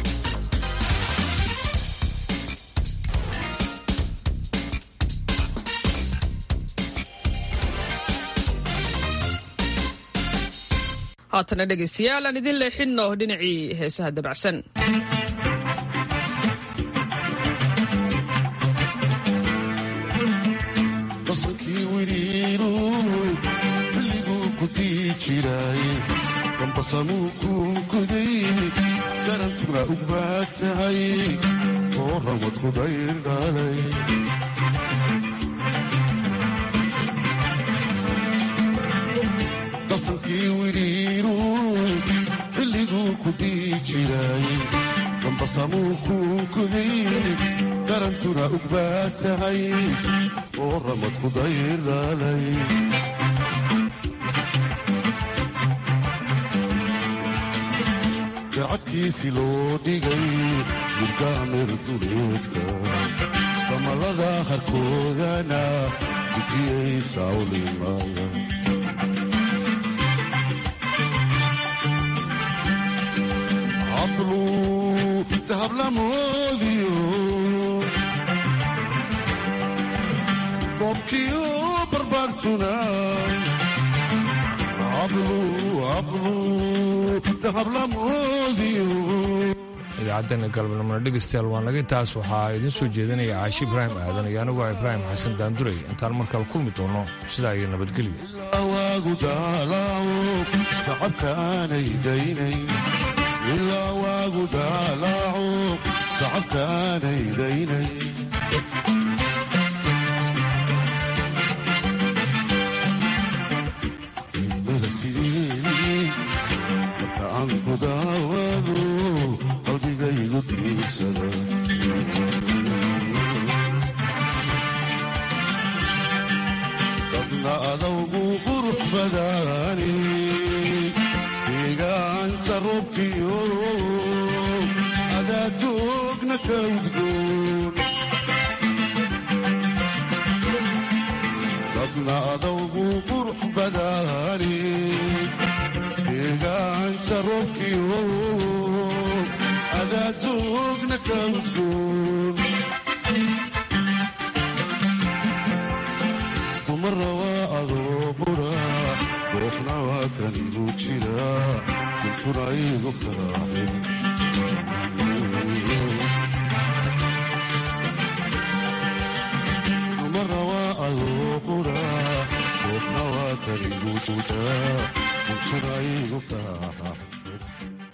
haatana dhegaystayaal aan idin leexinno dhinacii heesaha dabacsan qasankii wiriiru xilliguu ku dii jiray dambasamuu kuunkuday garantuna u baad tahay oo ramad ku dayr dhalay qasankii wiriiru xilliguu ku dii jiray dambasamuu kuunkuday garantuna u baad tahay oo ramad ku dayr dhalay gacadkiisi loo dhigay murgaamir duleedka damalada harkoodana gudiyay sawlimaya hablu dahablamoodiyo dobkiyo barbaarsuna idaacaddeena galabnimona dhegaystayaal waan naga intaas waxaa idiin soo jeedinaya caashi ibraahim aadan iyo anigu ah ibraahim xasan daandurey intaan markale kulmi doono sidaa iyo nabadgelyo waagu daalaaco sacabka aanay daynay ilaa waagu daalaaco sacabka aanay daynay marka aan ku daawado qalbigaygu diirsada dadna adawgu qurux badani deegaanka robkiyo adaad joogna adugna ka udgoon dadna adawgu qurux badaani deegaanka roobkiyo adaadugna ka udgoon dumara waa adoo qura goofna waa kanigu jira kuntuna igu kaaxin dumara waa adoo qura goofna waa kanigu jira kuntuna igu kaaxin